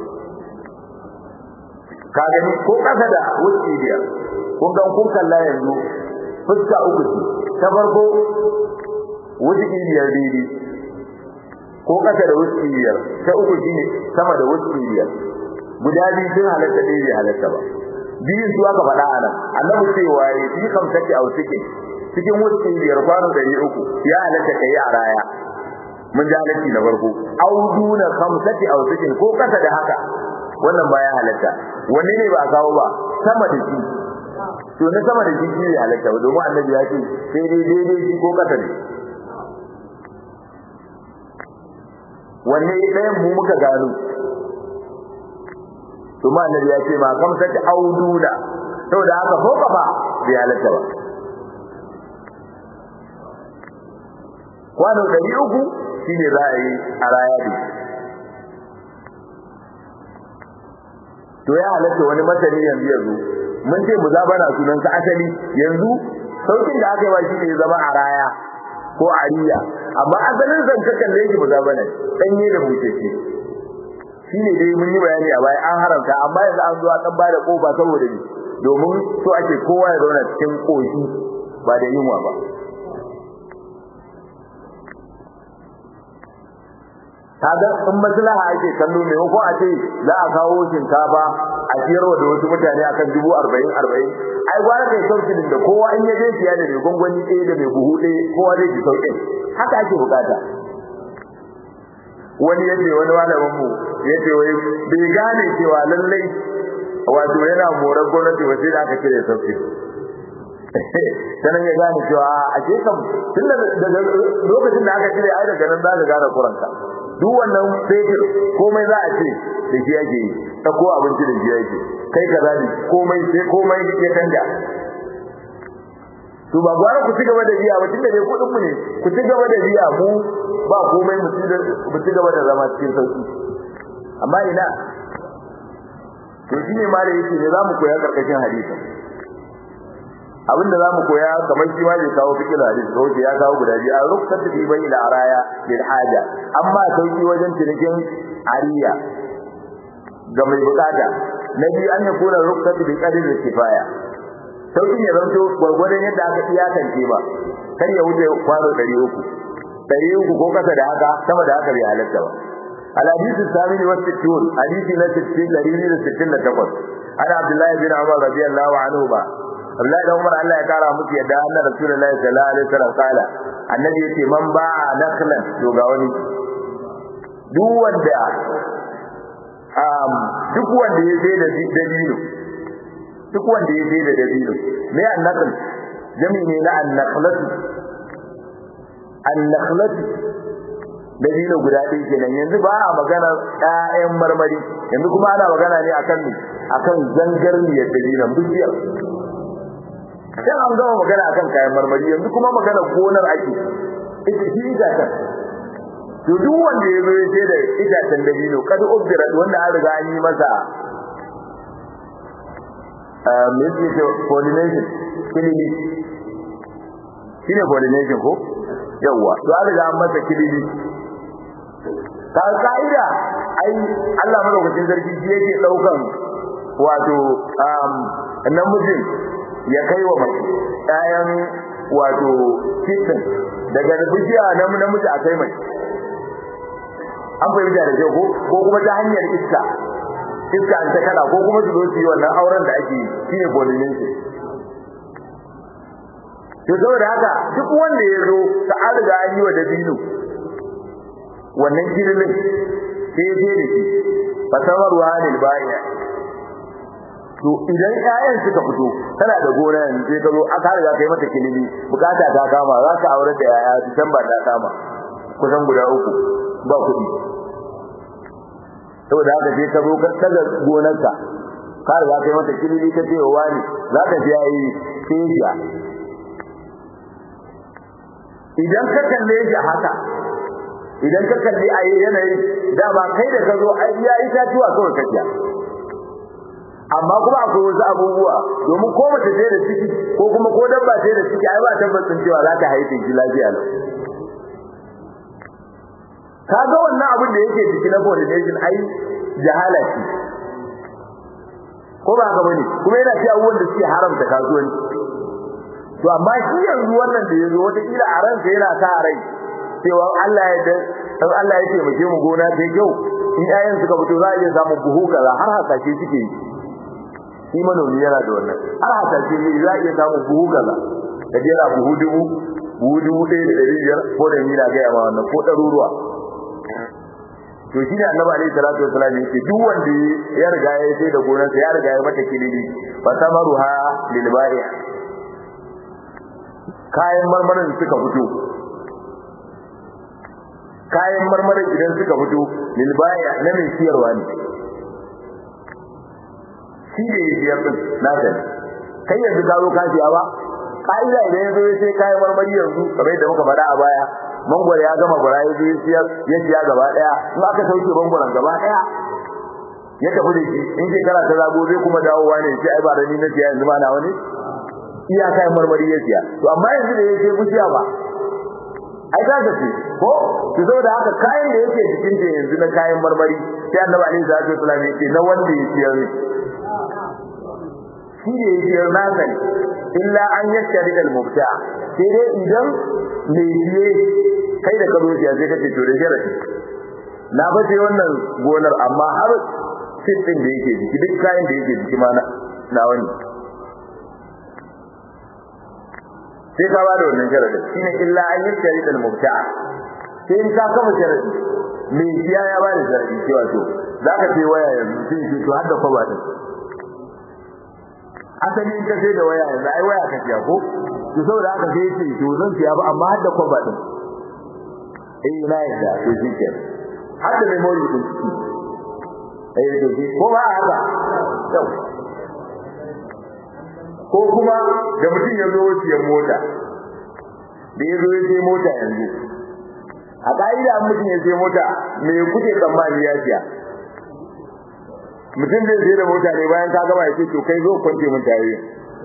ka gani ko kasa da wuce biyar kun ga kun kalla yanzu fuska uku ce ta farko wuce biyar daidai ko kasa da wuce biyar ta uku shine sama da wuce biyar guda biyu sun halatta ɗaya bai halatta ba biyun su aka faɗa a nan annabi cewa ya fi kamsaki a cikin cikin wuce biyar kwano ɗari uku ya halatta ka yi a raya mun ji halatti na farko audu na kamsaki a cikin ko kasa da haka wannan ba ya halatta wanne ne ba a kawo ba sama da shi to na sama da shi shi ne halatta ba domin annabi ya ce sai dai daidai shi ko kasa ne wanne ɗayan mu muka gano to ma annabi ya ce ma kam sati auduna saboda haka ko kafa bai halatta ba kwano ɗari uku shine za a yi a raya ne to ya halatta wani masani yanzu yanzu mun ce mu zabana sunan sa asali yanzu saukin da aka yi wa shi ne zama a raya ko a riya amma asalin zan ka kalle shi mu zabana danye da bucece shi ne dai mun yi bayani a baya an haramta amma yanzu an zo a dan bada kofa saboda ni domin so ake kowa ya zauna cikin koshi ba da yunwa ba kaga in maslaha ake kallo ne ko a ce za a kawo shinkafa a siyarwa da wasu mutane akan dubu arba'in arba'in ai gwara kai sauƙin da kowa in ya je siya da mai gwangwani ɗaya da mai buhu ɗaya kowa zai ji sauƙin haka ake bukata wani yace wani malamin mu yace wai bai gane cewa lallai wato yana morar gwamnati ba sai da aka cire sauƙi sanan ya gane cewa a ke kam tun daga lokacin da aka cire ai daga nan za ka gane kuranka duk wannan fetur komai za a ce da shi yake yi ta ko abinci da shi yake kai kaza ne komai sai komai ya canja to ba gwara ku ci gaba da biya ba tunda dai kudin mu ne ku ci gaba da biya mu ba komai mu ci gaba da zama cikin sauki amma ina to shine ma da yake ne zamu koya karkashin hadisi abinda zamu koya kamar shi ma zai kawo fikir hadisi ko ya kawo guda biyu a rukkatu fi bai da araya bil haja amma sauki wajen cinikin ariya ga mai bukata na biyu an yakuna rukkatu bi qadri kifaya sauki ne zanto gwargwadon yadda aka iyakance ba kar ya wuce kwano 300 300 ko kasa da haka sama da haka bai halatta ba الحديث الثامن والستون حديث لا ستين لريد ستين لتقص أنا عبد الله بن عمر رضي الله عنهما Abdullahi dan Umar Allah ya kara musu yadda Allah Rasulullahi sallallahu alaihi wasallam kala annabi yace man ba'a nakhlan to ga wani duk wanda um duk wanda ya sai da dabino duk wanda ya sai da dabino me annakhl jami ne na annakhlatu annakhlatu dabino guda ɗaya kenan yanzu ba a magana ƴaƴan marmari yanzu kuma ana magana ne akan akan zangarniyar dabinon bishiyar sai an gama magana akan kayan marmari yanzu kuma magana gonar ake ita shi itacen to duk wanda ya zo ya ce da itacen dabino kad ubdirat wanda an riga an yi masa me yake coordination kilili shine coordination ko yawa to an riga an masa kilili ka ka'ida ai Allah madaukakin sarki shi yake daukan wato namijin ya kai wa mace ɗayan wato kitin daga bishiya na namiji a kai mace an fahimta da kyau ko kuma ta hanyar iska iska an ta kada ko kuma su zo su yi wannan auren da ake yi shine pollination to saboda haka duk wanda ya zo ta an riga an yi wa dabino wannan girilin sai je da shi fasamar ruhanil bayan to idan ƴaƴan suka fito kana da gona yanzu sai ka zo aka riga kai mata kilimi bukata ta kama za ka aure da yaya Disamba ta kama kusan guda uku ba kuɗi saboda haka sai ka zo ka daga gonarka ka riga kai mata kilimi ka ce wa wani za ka ji yayi sai idan ka kalle shi haka idan ka kalli a yanayin dama kai da ka zo ai ya itatuwa kawai kaciya amma kuma akwai wasu abubuwa domin ko mace ce da ciki ko kuma ko dabba ce da ciki ai ba tabbacin cewa za ta haife shi lafiya lau ka ga wannan abin da yake ciki na pollination ai jahala ce ko ba haka bane kuma yana ci abubuwan da suke haramta kasuwanci to amma shi yanzu wannan da yazo wata kila a ransa yana sa rai cewa Allah ya dan Allah ya taimake mu gona sai kyau in ayan suka fito za a iya samun buhu kaza har hasashe suke yi shi manomi yana da wannan har hasashe ne za a iya samun buhu kaza da jera buhu dubu buhu dubu ɗaya da ɗari biyar ko da mila gaya ma wannan ko ɗaruruwa to shi ne annabi alaihi salatu wasallam yake duk wanda ya riga ya sai da gonarsa ya riga ya mata kilili fa samaruha lil bai' kayan marmarin suka fito kayan marmarin idan suka fito lil bai' na mai siyarwa ne shi ne ya siyar din naka ne kai yanzu ka zo ka siya ba ka'ida idan ya zo ya sai kayan marmari yanzu kamar yadda muka faɗa a baya mangwaro ya gama gwara ya zo ya siya gaba daya in aka sauke mangwaron gaba daya ya tafi da shi in shekara ta zago zai kuma dawowa ne sai ai ba da ni na siya yanzu ma na wani iya kayan marmari ya siya to amma yanzu da ya ce bishiya ba ai za ka ce ko to saboda haka kayan da yake cikin ta yanzu na kayan marmari sai annabi alaihi salatu wasallam ya ce na wanda ya siya ne shi da ya siya na sani illa an yashari al-mubta sai dai idan mai biye kai da karo siya sai kace to da sharadi na bace wannan gonar amma har sitin da yake jiki duk kayan da yake jiki ma na wani sai ka bada wannan sharadin shine illa an yashari al-mubta sai in ka kama sharadi mai biya ya bada sharadi cewa to zaka ce waya yanzu sai ce to har da kwaba din asali in ka sai da waya yanzu ai waya ka siya ko to saboda haka sai ce to zan siya ba amma har da kwaba din eh na yadda to shi ke har da memory din ciki eh to shi ko ba haka yau ko kuma da mutum ya zo siyan mota da ya zo ya sai mota yanzu a ka'ida mutum ya sai mota me kuke tsammani ya siya mutum zai sai da mota ne bayan ka gama ya ce to kai zo kwance mun tayoyi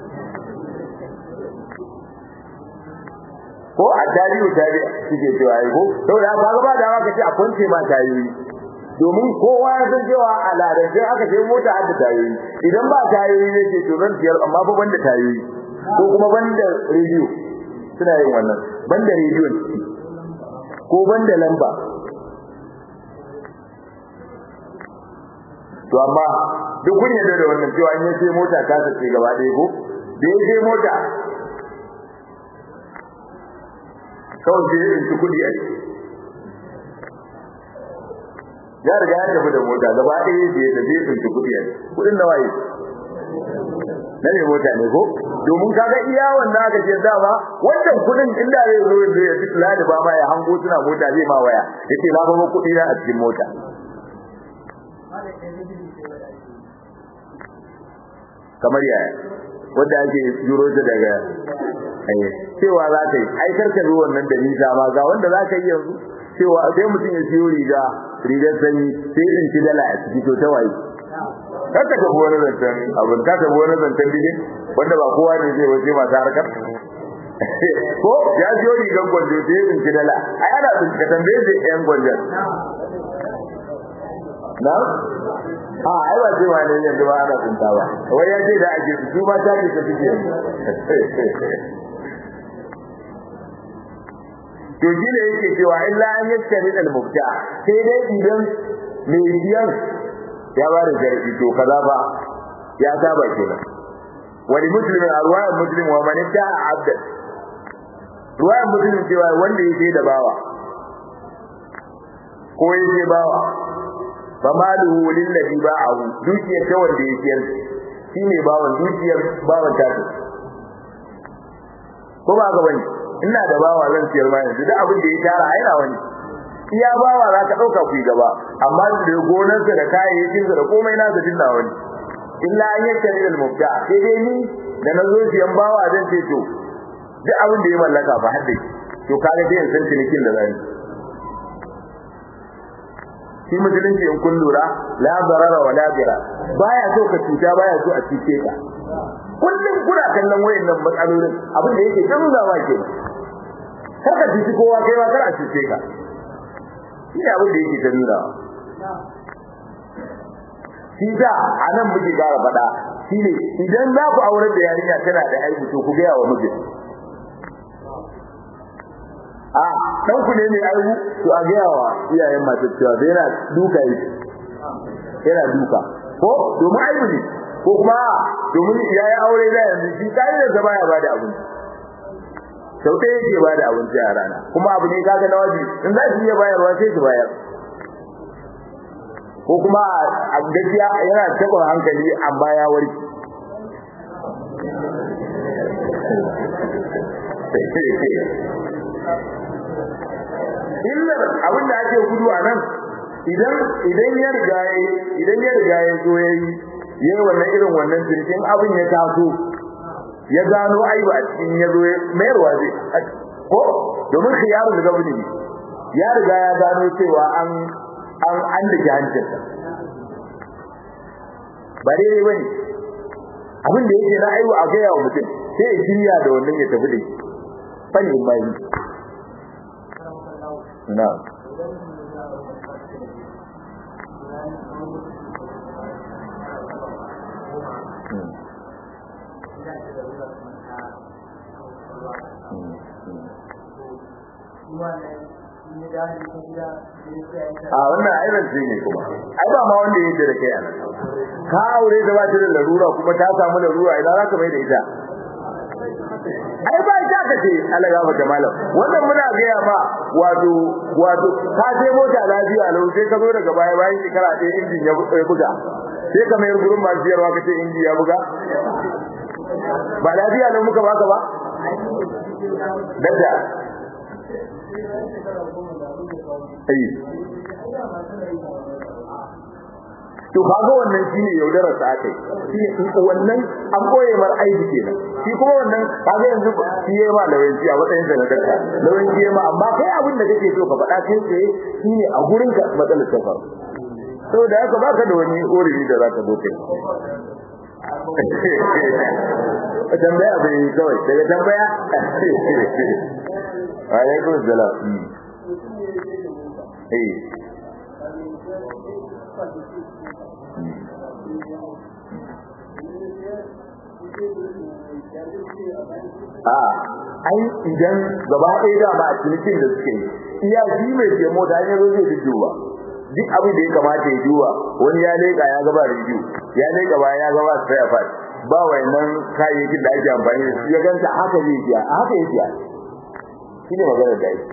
ko a tarihi tarihi suke cewa ai ko saboda haka ga ba da haka ce a kwance ma tayoyi domin kowa ya san cewa a ladance aka ce mota har da tayoyi idan ba tayoyi ne ce to zan siyar amma fa banda tayoyi ko kuma banda rediyo suna yin wannan banda rediyo ko banda lamba to amma duk kun yarda da wannan cewa in yace mota ta sace gaba ɗaya ko da yace mota kawai sai in ci kudi a ciki ya riga ya tafi da mota gaba ɗaya sai ya tafi in ci kudi a ciki kudin nawa yi na ne mota ne ko domin kaga iya wannan aka ce dama wannan kudin inda zai zo yanzu ya fitla da ba ma ya hango suna mota zai ma waya yace na ba kudi na a cikin mota kamar yaya wanda ake juro ta daga cewa za ka yi ai karka zo wannan da nisa ma ga wanda za ka yi yanzu cewa sai mutum ya siyo riga rigar sanyi sai in ci dala a ciki to ta waye ka tafi wani zancen abin ka tafi wani zancen bidin wanda ba kowa ne zai waje masu harkar ko ya siyo rigar gwanjo sai ya tsinci dala ai ana tsinci ka tambaye zai yan gwanjon na a ai ba ce wani yanzu ba ana tsinta ba wai ya ce da ake su su ma ta ce ta fiye to shi ne yake cewa illa an yaskari al mubta sai dai idan mai biyan ya ba da jarfi to kaza ba ya saba kenan wani muslimin a ruwayan muslim wa man ta abda ruwayan muslim cewa wanda yake da bawa ko yake bawa fa maluhu lil ladhi ba'ahu dukiyar ta wanda yake siyar shine bawan dukiyar bawan ta ko ba ga bane ina da bawa zan siyar ma yanzu duk abin da ya tara ai na wani iya bawa za ka dauka ku gaba amma da gonarsa da kayayyakin da komai na ga dinna wani illa an yakkari al mubta sai dai ni da na zo siyan bawa zan ce to duk abin da ya mallaka ba hadda to kaga dai san cinikin da zan shi musulunci in kun lura la darara wa la dira baya so ka cuta baya so a cuce ka kullum kuna kallon wayannan matsalolin abin da yake nuna ma ke kar ka cuci kowa kai ma kar a cuce ka shi ne abin da yake ta nuna shi da a nan muke gara faɗa shi ne idan za ku aurar da yarinya tana da aiki to ku gaya wa mijin a dan ku ne mai aibu to a gaya wa iyayen masu cewa sai yana duka yi yana duka ko domin aibu ne ko kuma domin ya yi aure da yanzu shi kai da zama ya bada abinci sau ɗaya yake bada abinci a rana kuma abu ne kaga na waje in za su iya bayarwa sai su bayar ko kuma a gaskiya yana taɓa hankali amma ya warke illar abin da ake gudu a nan idan idan ya riga idan ya riga ya zo yayi yayi wannan irin wannan jirgin abin ya taso ya gano aiba a cikin ya zo mayarwa zai ko domin khiyarun da gabani ne ya riga ya gano cewa an an an da hancinsa ba daidai bane abin da yake na aiwa a gaya wa mutum sai ya shirya da wannan ya tafi da shi fani bai na a wannan aibin ce ne kuma ai ba ma wanda yake da kai anan ka aure da ba ta da larura kuma ta samu larura idan za ka mai da ita ai ba ita ka ce Allah ya mata malam wannan muna gaya ma wato wato ka je mota lafiya lau sai ka zo daga baya bayan shekara ɗaya injin ya buga sai ka mayar gurin masu siyarwa ka ce inji ya buga ba lafiya lau muka baka ba dadda to kaga wannan shine yaudarar sa akai shine wannan an koye mar aiki kenan shi kuma wannan kaga yanzu shi yayi ma lawanci a matsayin sa na dakka lawanci yayi ma amma kai abin da kake so ka faɗa kai tsaye shine a gurin ka matsalar ta faru saboda haka baka da wani oriri da zaka zo kai tambaya bai kawai daga tambaya alaikum salam eh a ai idan gaba ɗaya da ma a cikin da suke yi iya shi mai ke mota ne zo zai duba duk abin da ya kamata ya duba wani ya leka ya gaba review ya leka ba ya gaba spare part ba wayannan kayayyakin da ake amfani da su ya ganta haka zai biya a haka ya biya shine magana da yake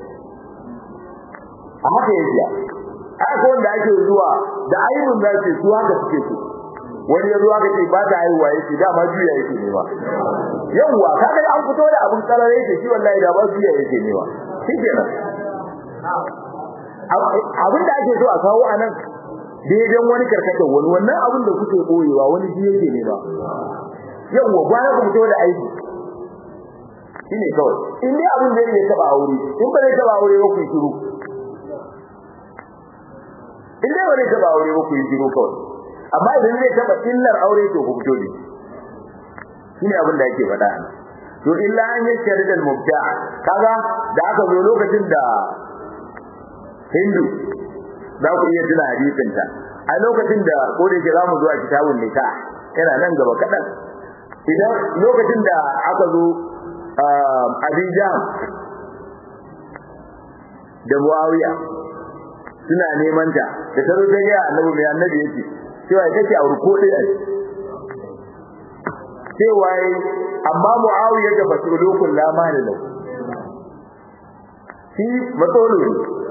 a haka ya biya haka wanda ake zuwa da aibun za su su haka suke so wani ya zo aka ce ba ta haihuwa yake dama juya yake ne ba yawwa kaga an fito da abun karare yake shi wallahi da ba juya yake ne ba shikenan abin da ake so a kawo anan daidan wani karkatar wani wannan abin da kuke boyewa wani ji yake ne ba yawwa bayan ku fito da aiki shine kawai in dai abin da yake taba aure in ba zai taba aure ba ku shiru in dai ba zai taba aure ba ku shiru kawai amma idan zai taba illar aure to ku fito ne shine abin da yake faɗa to illa an yashhadu al mubta kaga da aka zo lokacin da Hindu za ku iya tuna hadisin ta a lokacin da ko da yake zamu zo a kitabun nikah yana nan gaba kadan idan lokacin da aka zo Abidjan da Muawiya suna neman ta da taro ta ga annabi mai annabi yake cewa kake a ruko dai a cewa amma Muawiya da basulukul la mali lahu shi matsolo ne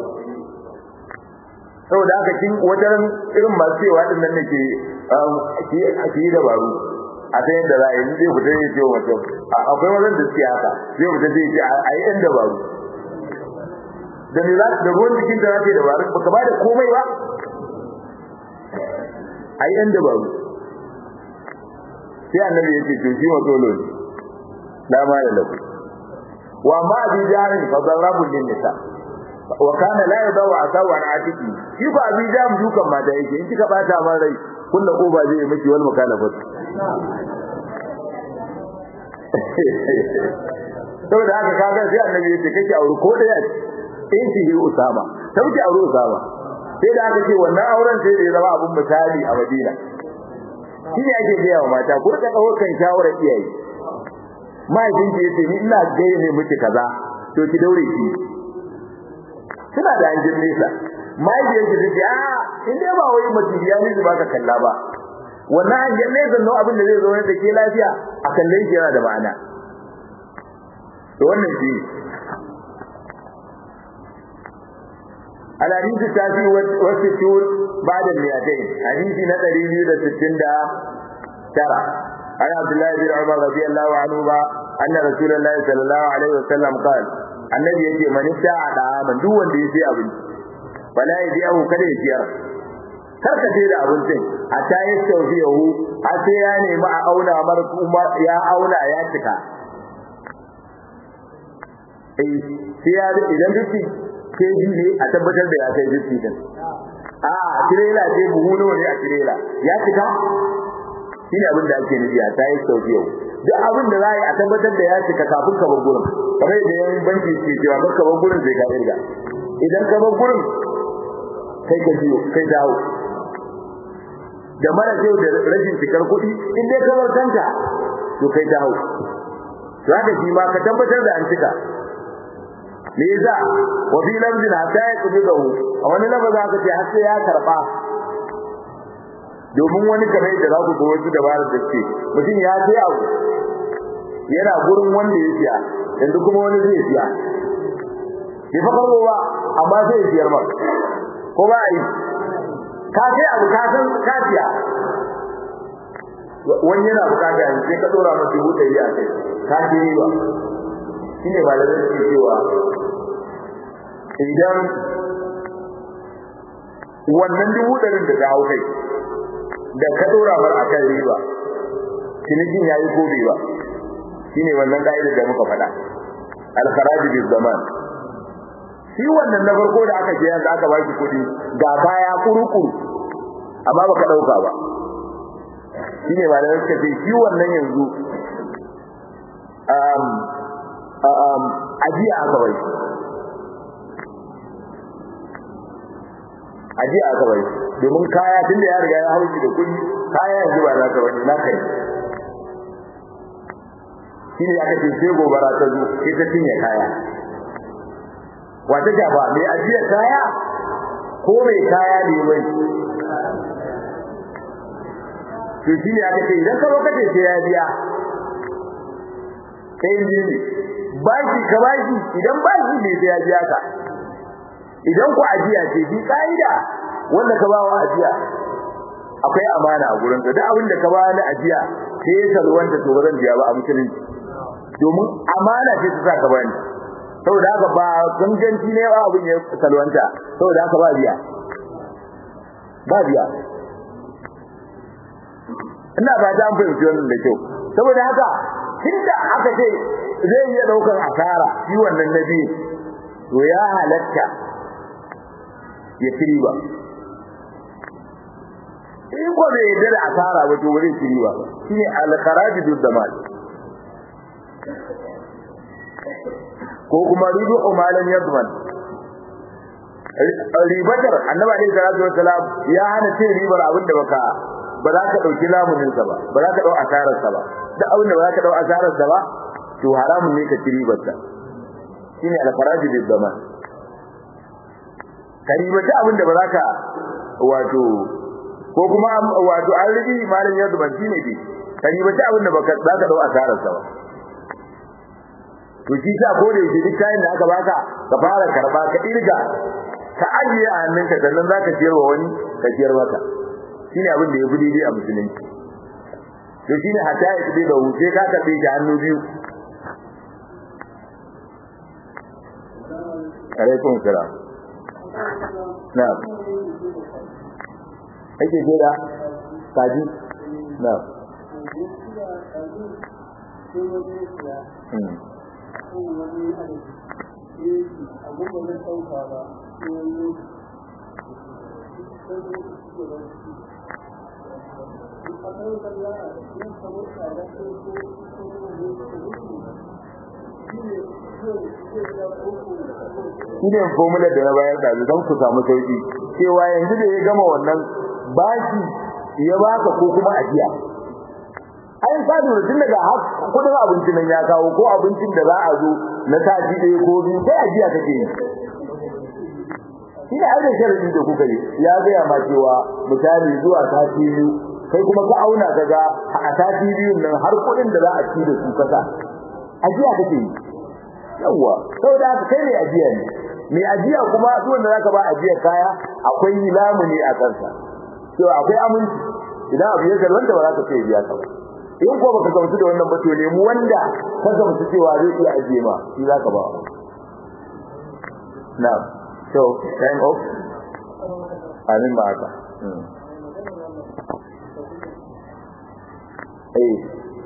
saboda haka kin wajen irin masu cewa din nan nake ki ki dabaru a ta yadda za a yi zai fita ya ce wa mutum akwai wajen da suke haka zai fita zai ce a yi ɗan dabaru da me za da ruwan jikin da zake dabaru baka ba da komai ba a yi ɗan dabaru sai annabi ya ce to shi ma dole ne la ma da lafi wa ma bi jarin fa darabul lin nisa wa kana la yadaw asaw an atiki shi ba abi jam dukan mata yake in kika bata man rai kullu koba zai yi miki wal mukalafat saboda haka kaga sai annabi yace kake aure ko da ya in shi usama sauki aure usama sai da aka ce wannan auren sai da ya zama abun misali a Madina shi ne ake gaya wa mata ku rika daukan shawara iyaye mahaifin ki yace ni ina gaya ne miki kaza to ki daure ki suna da hanjin nesa mahaifiyar ki tace a in dai ba wai mutum ya miji ba ka kalla ba wannan hanjin nesa no abin da zai zo da ke lafiya a kallon shi yana da ma'ana to wannan shi الحديث التاسع والستون بعد المئتين حديث نتري بيو ستين دا ترى عن عبد الله بن عمر رضي الله عنهما أن رسول الله صلى الله عليه وسلم قال النبي يجي من ابتاع طعاما دون دي في أبن فلا يبيعه كده يسير karka ce da abincin a ta yi tausiyahu a sai ya nemi a auna mar kuma ya auna ya cika eh sai ya idan duk keji ne a tabbatar da ya kai duk din a tirela ce buhu nawa ne a tirela ya cika shi ne abin da ake nufi a ta yi tausiyahu duk abin da za a yi a tabbatar da ya cika kafin ka bar gurin kamar yadda yan banki ke cewa ka bar gurin sai ka irga idan ka bar gurin kai ka biyo kai dawo da mara kyau da rashin cikar kuɗi in dai kamar kanta to kai dawo za ka shi ma ka tabbatar da an cika me yasa wa fi lamzin hatta ya kudu da hu a wani lafaza aka ce har sai ya karba domin wani kamar yadda za ku ga wasu dabarar da ce mutum ya sai abu yana gurin wanda ya siya yanzu kuma wani zai siya bai fa karbo ba amma zai siyar ba ko ba a yi ka sai abu ka san ka siya wani yana bukata yanzu sai ka dora masa dubu ɗari a kai ka ji riba shi ne malamai suke cewa idan wannan dubu ɗarin da ta hau kai da ka dora mar a kan riba cinikin ya yi ko bai ba shi ne wannan ƙa'idar da muka faɗa alkharaji bil zaman shi wannan na farko da aka je yanzu aka baki kuɗi ga kaya kurukuru amma baka ɗauka ba shi ne malamai suka ce shi wannan yanzu ajiya aka bai ajiya aka bai domin kaya tun da ya riga ya hauki da kuɗi kaya yanzu ba za ka bane na kai shi ne aka ce sai gobara ta zo sai ta cinye kaya wata shafa mai ajiyar kaya ko mai kaya ne mai to shi ne aka ce idan ka lokaci sai ya biya kai ne bashi ka bashi idan bashi ne sai ya biya ka idan ku ajiya ce bi kaida wanda ka ba wa ajiya akwai amana a gurin ka duk abin da ka ba na ajiya sai ya salwanta to ba zan biya ba a musulunci domin amana ce ta saka bani saboda haka ba ganganci ne ba abin ya salwanta saboda haka ba biya ba biya ina ba ta fahimci wannan da kyau saboda haka tunda aka ce zai iya daukar asara shi wannan nabi to ya halatta ya ci riba in ko bai yarda da asara ba to wurin shiri ba shine al-kharaj dud damal ko kuma ribu umalan yadman ribatar annabi alaihi salatu wassalam ya hana cin ribar abin da baka ba za ka dauki lamunin sa ba ba za ka dau asarar sa ba duk abin da ba za ka dau asarar sa ba to haramun ne ka ci ribar sa shine al-kharaj dud damal karibata abin da ba za ka wato ko kuma wato an rigi malam ya zuban shine dai karibata abin da baka za ka dau asarar sa ba to shi sa ko da yake duk kayan da aka baka ka fara karba ka irga ka ajiye a hannunka sannan zaka ciyar wa wani ka ciyar maka shine abin da ya fi daidai a musulunci to shine hatta ya tsaye da wuce ka karbe shi hannu biyu alaikum salam na'am ake jira kaji na'am hmm shi ne formular da na bayar da don ku samu sauki cewa yanzu da ya gama wannan bashi ya baka ko kuma ajiya ai ka lura tun daga kudin abinci nan ya kawo ko abincin da za a zo na sati ɗaya ko biyu sai ajiya kake yi shi ne ainihin sharadi da kuka yi ya gaya ma cewa misali zuwa sati biyu kai kuma ka auna ka ga a sati biyun nan har kuɗin da za a ci da su kasa ajiya kake yi yawwa saboda haka kai ne ajiya ne mai ajiya kuma duk wanda zaka ba ajiya kaya akwai lamuni a kansa to akwai aminci idan abu ya wanda ba za ka sai biya ka ba in ko baka gamsu da wannan ba to nemi wanda ka gamsu cewa zai iya ajiye ma shi za ka ba na so time off amin ba haka eh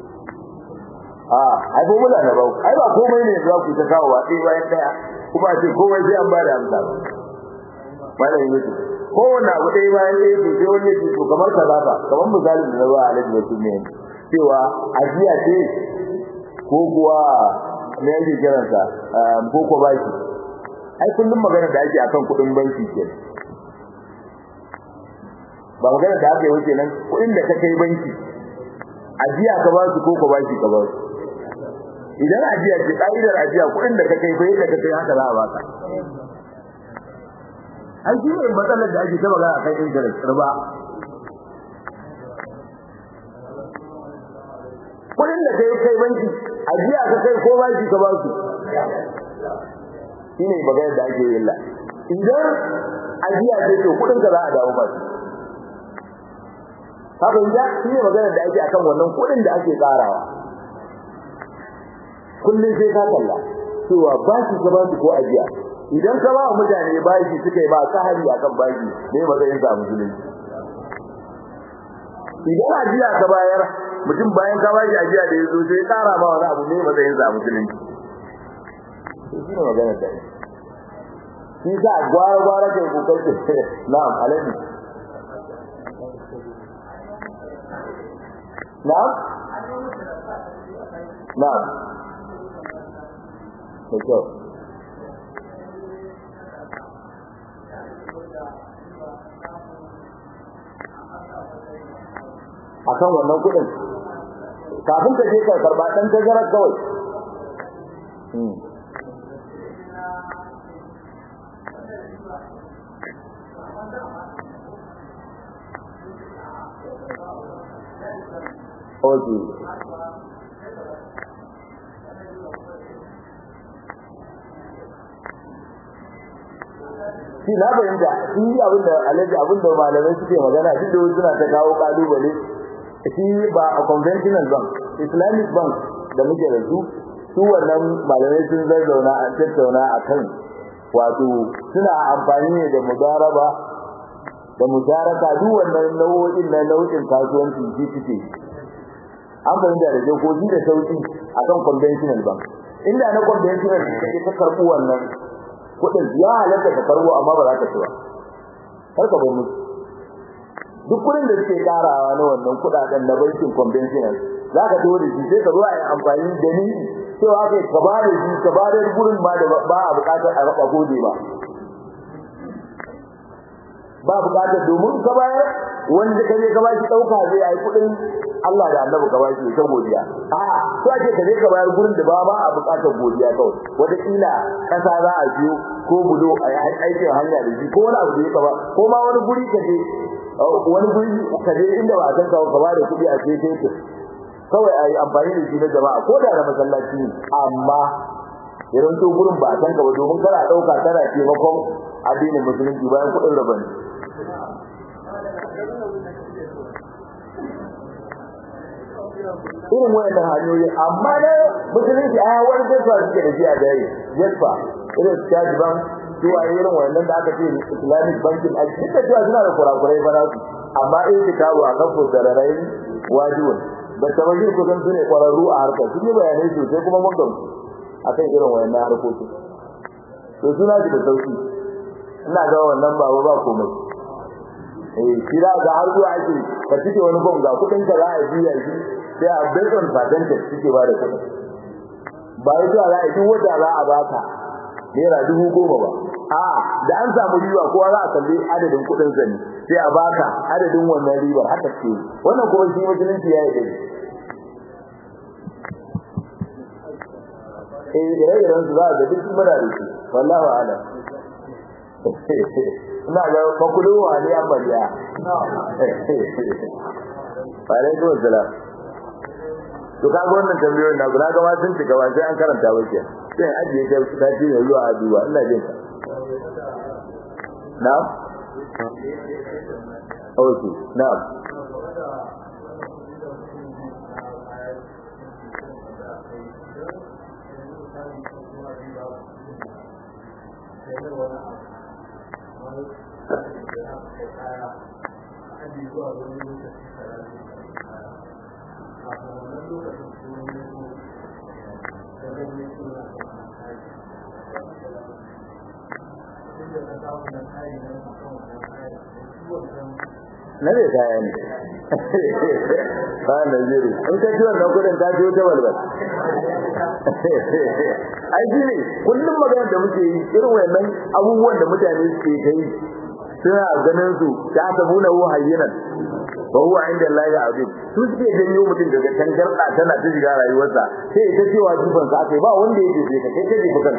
ah ai ko mula na ba ai ba komai ne za ku ta kawo wa sai bayan daya kuma ce komai sai an ba da amsa malai mutu kowanne abu ɗaya bayan ɗaya to sai wani ce to kamar kaza ba kamar misalin da na ba alhaji wasu ne cewa ajiya ce ko kuwa me yake kiransa ko ko baki ai kullum magana da ake akan kuɗin banki ke ba magana da aka yi wuce nan kuɗin da ka kai banki ajiya ka ba su ko ko baki ka ba su idan ajiya ce ka'idar ajiya kuɗin da ka kai fa yadda ka kai haka za a baka an shi ne matsalar da ake ta magana akan interest riba kudin da kai kai banki ajiya ka kai ko banki ka ba su shine magana da ake yin la idan ajiya ce to kudin ka za a dawo ba haka inda shine magana da ake akan wannan kudin da ake karawa kullun sai ka kalla cewa ba shi ka ba su ko ajiya idan ka ba mutane bashi suka yi ba kahari akan bashi ne matsayin sa musulunci idan ajiya ka bayar mutum bayan ka bashi ajiya da yazo sai tsara ma wani abu ne matsayin sa musulunci shi ne magana da shi sa gwara gwara kai kokar ce na'am alaji na'am na'am da kyau akan wannan kudin kafin ka je ka karba dan tazarar kawai Okay. shi na fahimta shi abin da alaji abin da malamai suke magana shi da suna ta kawo kalubale shi ba a conventional bank islamic bank da muke da su su wannan malamai sun zazzauna an tattauna a kan wato suna amfani ne da mudaraba da mudaraka duk wannan nau'o'in na nau'in kasuwanci shi suke an fahimta da dokoki da sauki akan conventional bank inda na conventional kai ka karbu wannan kudin ya halatta ka karbo amma ba za ka ci ba kar ka bar musu duk kudin da suke karawa na wannan kudaden na bankin conventional za ka to da shi sai ka zo a yi amfani da ni cewa kai ka ba da shi ka ba da gurin ma da ba a bukatar a raba gode ba ba bukatar domin ka bayar wanda kaje ka bashi dauka zai yi kudin Allah da Annabi ka bashi ta godiya a to ake kaje ka bayar gurin da ba ba a bukatar godiya kawai wata kila kasa za a biyo ko budo a aikin hanya da shi ko wani abu da ya ba ko ma wani guri kaje wani guri kaje inda ba a san ka ka ba da kudi a ce ce kawai a yi amfani da shi na jama'a ko da na masallaci ne amma idan to gurin ba a san ka ba domin kana dauka kana taimakon addinin musulunci bayan kudin rabani irin wayannan hanyoyi amma da musulunci a wani jefa suke da shi a dare jefa irin charge bank zuwa irin wayannan da aka ce islamic banking a cikin da cewa suna da kurakurai ba su amma in ki kawo a kan fosararai wajibin da tabajir kusan su ne kwararru a harkar sun yi bayanai sosai kuma mun gamsu akan irin wayannan harkokin to suna da sauki ina ga wannan ba ba komai eh kira ga har zuwa ake ka cike wani bom ga kudin ka za a biya shi sai a based on percentage suke ba da kudin ba yi zuwa za a duk wata za a baka naira dubu goma ba a da an samu riba kowa za a kalli adadin kudin sani sai a baka adadin wannan ribar haka ce wannan kuma shi musulunci ya yi dai eh ire-iren su za a ga duk muna da shi wallahu a'lam ina ga fakulu wa ne amma ya alaikum assalam to ka ga wannan tambayoyin na guda ga ma sun cika ba sai an karanta ba ke sai an ajiye ta ta ci ne zuwa aduwa ina jin ka na'am okay na'am na zai kaya ne ba na zuru in ka ji wannan kudin ta biyo ta balbal ai shi ne kullum magana da muke yi irin wannan abubuwan da mutane suke kai suna ganin su ta tabuna hu hayyinan ba huwa inda Allah ya azim su suke janyo mutum daga tangarda tana ta shiga rayuwarsa sai ita cewa jifan sa akai ba wanda yake sai ka kai kai bukan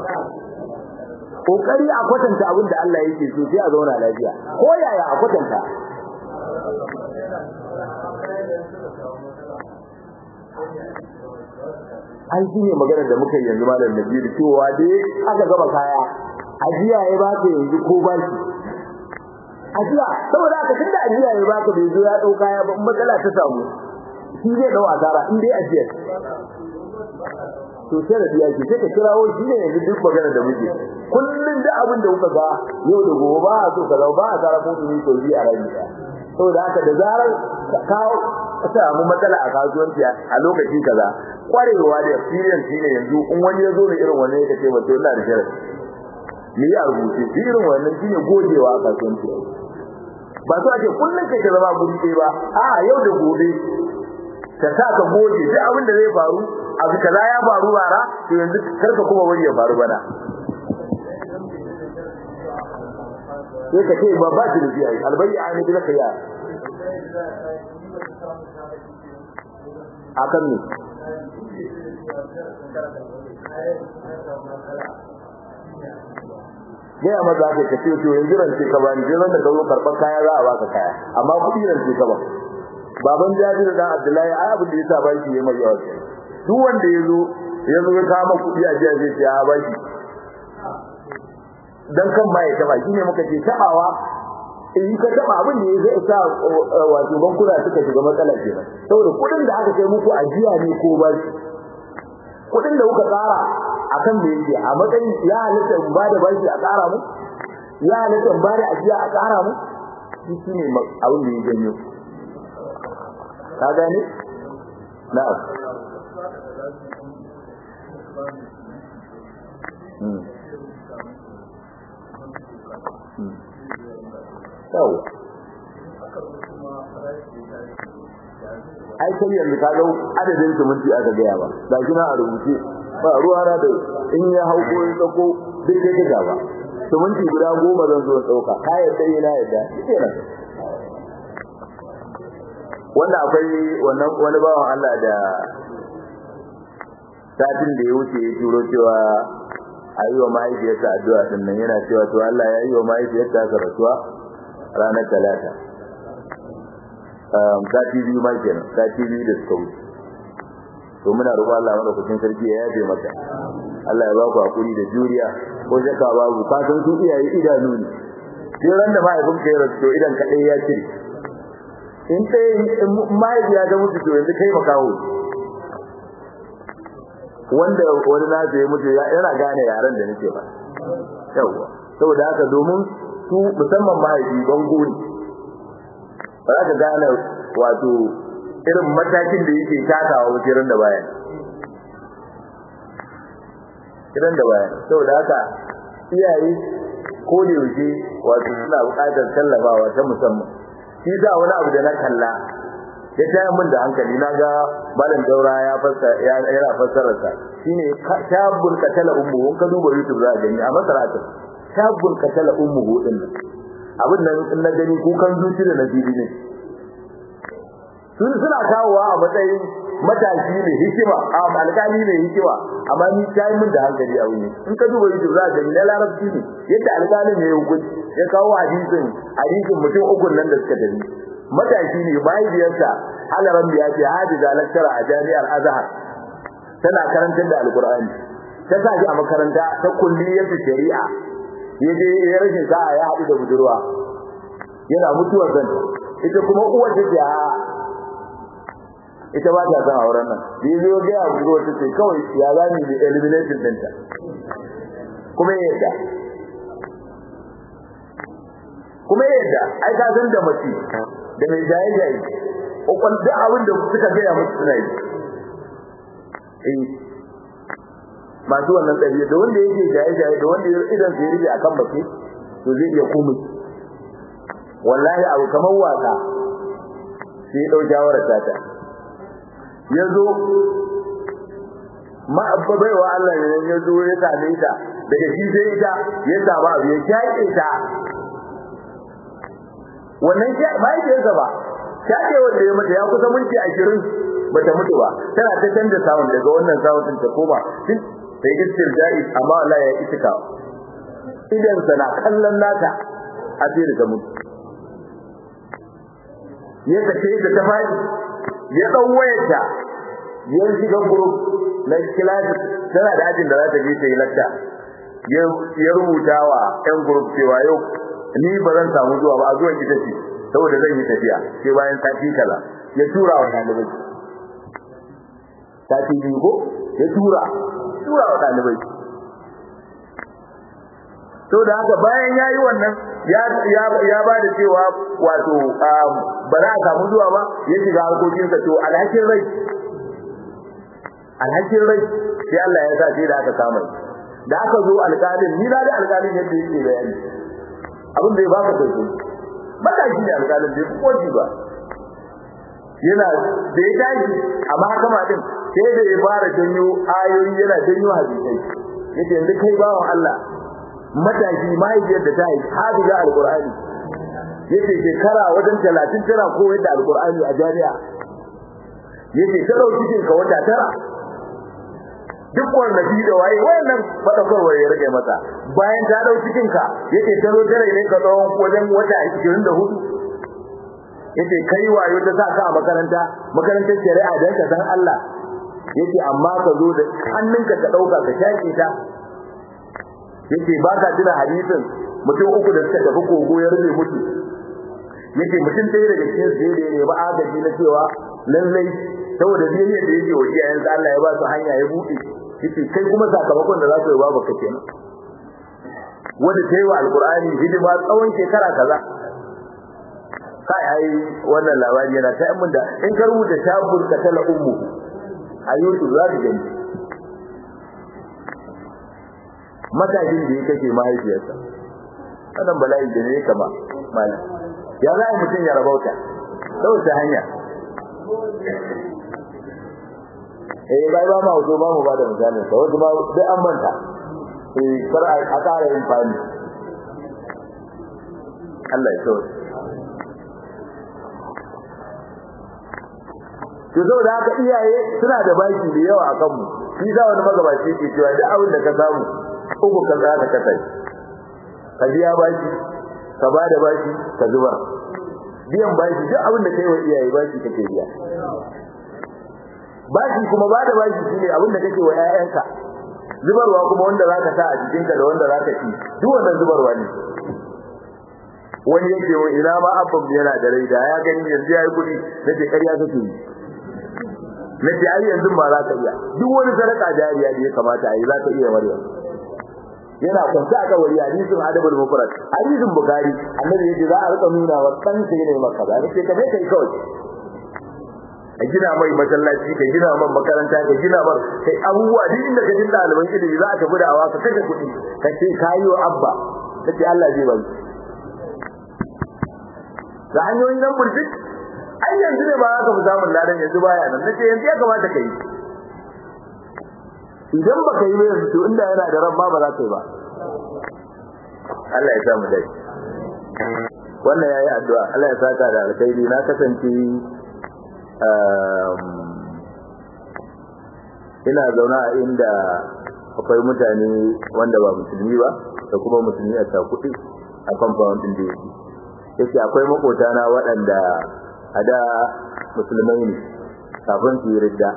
kokari a kwatanta abin da Allah yake so sai a zauna lafiya ko yaya a kwatanta an shi ne magana da muka yanzu malam Nabiru cewa dai aka gaba kaya ajiya ya ba ka yanzu ko ba shi ajiya saboda haka tunda ajiya ya ba ka bai zo ya dau kaya ba matsala ta samu shi zai dau asara in dai ajiya to sai da biya sai ka kirawo shi ne yanzu duk magana da muke kullun da abin da kuka ga yau da gobe ba a so ka ba a tsara ko tuni ko bi a rabi saboda haka da zarar ka kawo ka samu matsala a kasuwanci a lokaci kaza kwarewa da experience shine yanzu in wani ya zo da irin wannan ya ce wato ina da sharadi ni ya rubuce irin wannan shine gogewa a kasuwanci ba so ake kullun kai ka zama guri ɗaya ba a yau da gobe ka sa ka goge duk abin da zai faru abu kaza ya faru bara to yanzu karka kuma wani ya faru bana sai ka ce ba ba shi da biya albayya ani bila khiyar akan ne Gaya maza ka ce to yanzu rance ka bani jiran da ka zo karɓar kaya za a baka kaya amma kuɗi rance ka ba baban jabiru dan abdullahi ai abin da yasa baki yayi mai yawa duk wanda yazo yazo ya kama kuɗi a jiya zai ya baki dan kan ma ya taba shine muka ce tabawa in ka taba abin da zai sa wato bankuna suka shiga matsala kenan saboda kuɗin da aka kai muku ajiya ne ko baki kuɗin da kuka tsara akan me yake a matsayin ya halitta in bada baki a tsara mu ya halitta in bada ajiya a tsara mu shi ne abin da ya janyo ka gane na'am Yau. ai kai yanzu ka ga adadin siminti aka gaya ba ga shi na a rubuce ba ruwa na da in ya hau ko ya tsako duk kai ka ba siminti guda goma zan zo ɗauka ka yadda yana yadda kenan wanda akwai wannan wani bawan Allah da satin da ya wuce ya turo cewa a yi wa mahaifiyarsa addu'a din nan yana cewa to Allah ya yi wa mahaifiyarsa aka rasuwa ranar talata sati biyu ma kenan sati biyu da suka wuce to muna roƙon Allah madaukakin sarki ya yafe mata Allah ya ba ku hakuri da juriya ko shakka babu ka san su iyaye idanu ne sai ran da mahaifin ka ya rasu to idan kaɗai ya cire in kai mahaifiya ta mutu to yanzu kai makaho wanda wani na ya mutu yana gane yaren da nake ba yawa saboda haka domin su musamman mahaifi bango ne ba za ka gane wato irin matakin da yake takawa wuce da baya idan da baya saboda haka iyaye ko da yaushe wato suna buƙatar tallafawa ta musamman shi za wani abu da na kalla ya taya min da hankali na ga malam daura ya fassara yana fassarar sa shine tabul katala ummu ka duba youtube za ka gani a masarata tabul katala ummu din nan abin nan in na gani kukan zuci da nasibi ne sun suna kawowa a matsayin matashi ne hikima a alƙali ne hikima amma ni ta min da hankali a wuni in ka duba youtube za ka gani na larabci ne yadda alƙalin ya yi hukunci ya kawo hadisin hadisin mutum uku nan da suka tafi matashi ne mahaifiyarsa halaran biya ce hadiza lakkara a jami'ar azhar tana karantar da alqur'ani ta sa a makaranta ta kulliyar shari'a ya je ya rashin sa'a ya haɗu da budurwa yana mutuwar zanta ita kuma uwar ta ce ita ba ta son auren nan da ya zo ga ya budurwa ta ce kawai ya zani da elimination ɗinta kuma ya yarda kuma ya yarda ai ka san da mace da mai jaye jaye kokon da abin da suka gaya musu suna yi eh masu wannan ɗabi'a da wanda yake jaye jaye da wanda idan sai rike akan mace to zai iya komai wallahi abu kamar wasa sai ya dau jawarar tata yazo ma abba baiwa Allah ne yazo ya same ta daga shi sai ita ya samu abu ya shaƙe ta wannan bai da zaba shaƙe wanda ya mata ya kusa minti 20 bata mutu ba tana ta canza sound daga wannan sound din ta koma sai istirja'i amma Allah ya itika idan sana kallon nata a sai daga mutu ya tace da ta fadi ya dau wayarta ya shiga group na class tana da ajin da za ta je ta yi lakta ya rubuta wa ɗan group cewa yau ni ba zan samu zuwa ba a zuwan ita ce saboda zan yi tafiya sai bayan sati kaza ya tura wa ɗalibai sati biyu ko ya tura tura wa ɗalibai to da haka bayan ya yi wannan ya ba da cewa wato ba za a samu zuwa ba ya shiga harkokinsa to alhakin rai alhakin rai sai Allah ya sa sai da aka kama da aka zo alƙalin ni na da alƙalin yadda yake bayani abin da ya baka kai ba da shi ne alƙalin da ya fi koji ba yana da ya tashi a mahakama din sai da ya fara janyo ayoyi yana janyo hadisai yace yanzu kai bawan Allah matashi mahaifiyar da ta haifi hafiza alqur'ani yace shekara wajen 30 tana koyar da alqur'ani a jami'a yace ta dauki cikin ka wata tara duk wannan bi da waye wannan fadakarwa ya rage masa bayan ta dauki cikin ka yace ta zo tare ne ka tsawon wajen wata 24 yace kai wayo ta sa ka a makaranta makarantar shari'a dan ka san Allah yace amma ka zo da hannunka ka dauka ka shaƙe ta yace ba ka tuna hadisin mutum uku da suka tafi kogo ya rufe mutu yace mutum ɗaya daga cikin su da ne ba agaji na cewa lallai saboda biyayyar da yake wa iyayensa Allah ya ba su hanya ya buɗe yace kai kuma sakamakon da za su yi babu ka kenan wanda ta yi wa alkur'ani hidima tsawon shekara kaza kai ai wannan labari yana ta mun da in ka rubuta shabul katala ummu a YouTube za ka gani matashin da ya kashe mahaifiyarsa wannan bala'i da ne kama malam ya za a mutum ya rabauta ta wace hanya eh bai ba ma wato ba mu ba da misalin sa wato ba sai an manta eh kar a ƙara yin fani Allah ya tsoro to saboda haka iyaye suna da baki da yawa akan mu shi za wani magabaci ke cewa duk abin da ka samu uku ka za ka kasai ka biya baki ka ba da baki ka zuba biyan baki duk abin da kai wa iyaye baki kake biya baki kuma ba da baki shine abin da kake wa ƴaƴanka zubarwa kuma wanda zaka sa a jikinka da wanda zaka ci duk wannan zubarwa ne wani yake wa ina ma abban yana da rai da ya gani yanzu yayi kudi nace ƙarya kake yi nace ai yanzu ba za ka iya duk wani sadaka jariya da ya kamata ai za ka iya maryam yana kwanta aka wari hadisin adabul mufrad hadisin bukhari annabi yace za a rika nuna wa dan sai ne maka da nace ka kai kawai a gina mai masallaci ka gina man makaranta ka gina man kai abubuwa duk inda ka jin ɗaliban ilimi za a tafi da awa ka kashe kuɗi ka ce kayi wa abba kace Allah zai bari da hanyoyin nan burjik ai yanzu ne ba za ka fi samun ladan yanzu baya nan nace yanzu ya kamata ka yi idan baka yi ba yanzu to inda yana da ran ma ba za ka yi ba Allah ya samu dai wannan yayi addu'a Allah ya saka da alkhairi na kasance ina zauna a inda akwai mutane wanda ba musulmi ba da kuma musulmi a kuɗi a compound din da yake yake akwai makotana waɗanda a da musulmai ne kafin su yi ridda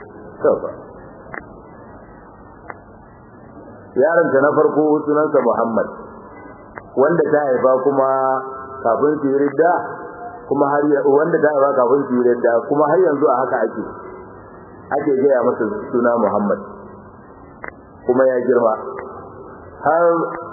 yaronta na farko sunansa Muhammad wanda ta haifa kuma kafin su yi ridda kuma har wanda ta haifa kafin su yi ridda kuma har yanzu a haka ake ake gaya masa suna Muhammad kuma ya girma har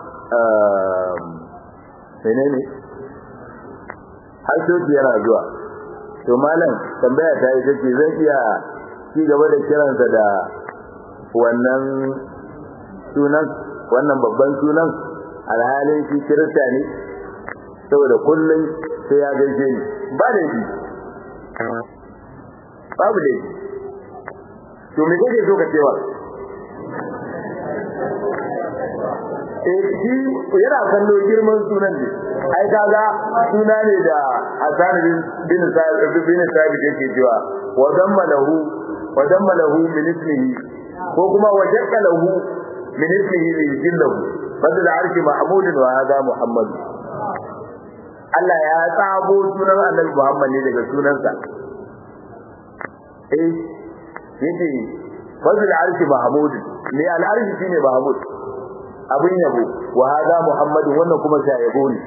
menene har soji yana zuwa to malam tambaya ta yi take zan iya ci gaba da kiransa da wannan sunan wannan babban sunan alhalin shi kirista ne saboda kullum sai ya gaishe ni ba da shi babu da shi to me kake so ka cewa eh shi yana kallo girman sunan ne ai kaga suna ne da Hassan bin bin Sa'id bin Sa'id yake cewa wa damma lahu wa damma lahu min ismihi ko kuma wajaka lahu min ismihi li jillahu fadl arshi mahmud wa hada muhammad Allah ya tsabo sunan Annabi Muhammad ne daga sunansa eh yace fadl arshi mahmud ne al arshi shine mahmud abin yabo wa hada muhammad wannan kuma sha yabo ne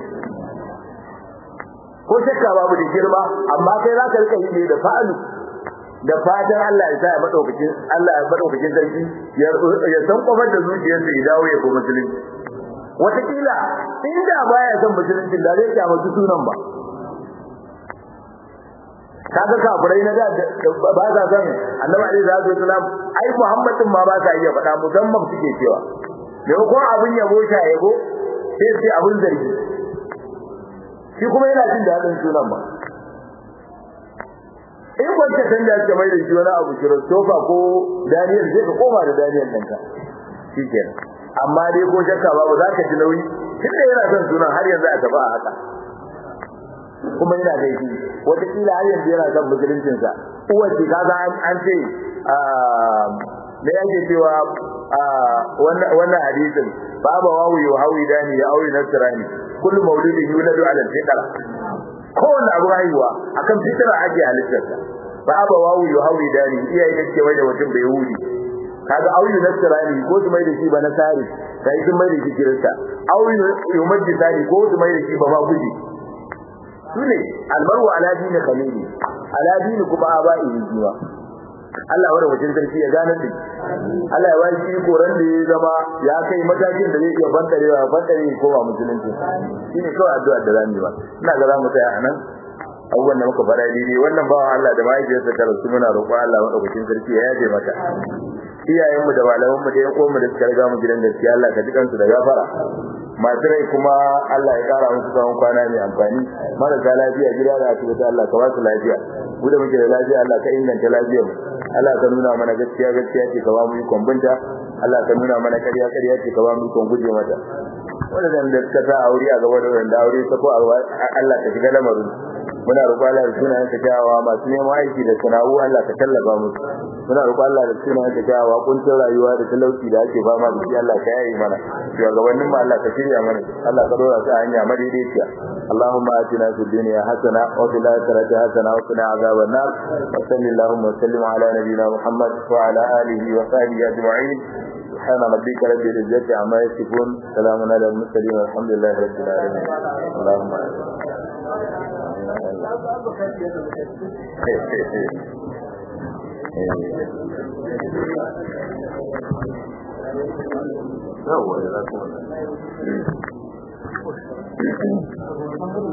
ko shakka babu da girma amma kai za ka rika yi ne da fa'alu da fatan Allah ya sa ya madaukakin Allah ya madaukakin sarki ya ya san kofar da zuciyarsa ya dawo ya koma musulunci wataƙila inda baya son musulunci da zai kyama su sunan ba kaga kafirai na da ba sa son annabi alaihi salatu wasalam ai muhammadin ma ba sa iya faɗa musamman suke cewa maimakon abin yabo sha yabo sai sai abin zargi shi kuma yana jin daɗin sunan ba in kwanta san da ke mai da shi wani abu Christopher ko Daniel zai ka koma da Daniel ɗinka shikenan amma dai ko shakka babu za ka ji nauyi tunda yana son sunan har yanzu a gaba a haka kuma yana da shi wataƙila har yanzu yana son musuluncinsa uwar ce kaga an ce me yake cewa wannan hadisin baba wawu ya hawi dani ya auri nasrani kullu maulidin yuladu ala fitra kowanne abu haihuwa akan fitra ake halittarsa baba wawu ya hawi dani iyaye da ke wai da mutum bai yahudi kaga auri nasrani ko su mai da shi ba nasari sai sun mai da shi kirista auri yumaddi sani ko su mai da shi ba ma guji sune almaru ala dini khalili ala dini kuma aba'i jiwa Allah wanda wajen sarki ya gane shi Allah ya bashi koran da ya zama ya kai matakin da zai iya bantarewa ya bantare ko ba musulunci shine kawai addu'a da zamu yi ba ina ga zamu tsaya anan abubuwan da muka fara daidai wannan bawan Allah da mahaifiyarsa ta rasu muna roƙon Allah madaukakin sarki ya yaje mata iyayenmu da malamanmu da yan uwanmu da suka riga mu gidan gaskiya Allah ka ji kansu da gafara masu rai kuma Allah ya kara musu tsawon kwana mai amfani marasa lafiya gida da asibiti Allah ka ba su lafiya mu da muke da lafiya Allah ka inganta lafiyar mu Allah ka nuna mana gaskiya gaskiya ce ka ba mu ikon binta Allah ka nuna mana ƙarya ƙarya ce ka ba mu ikon guje mata wannan da suka sa aure a gaba da wanda aure ta ko Allah ka shiga lamarin muna roƙon Allah da sunayen ka kyawawa masu neman aiki da sana'u Allah ka tallafa musu muna roƙon Allah da sunayen ka kyawawa kuncin rayuwa da talauci da ake fama da shi Allah ka yaye mana shugabannin mu Allah ka shirya mana Allah ka dora su a hanya madaidaiciya اللهم آتنا في الدنيا حسنة وفي الآخرة حسنة وقنا عذاب النار وصل اللهم وسلم على نبينا محمد وعلى آله وصحبه أجمعين سبحان ربك رب العزة عما يصفون سلام على المرسلين والحمد لله رب العالمين اللهم يوه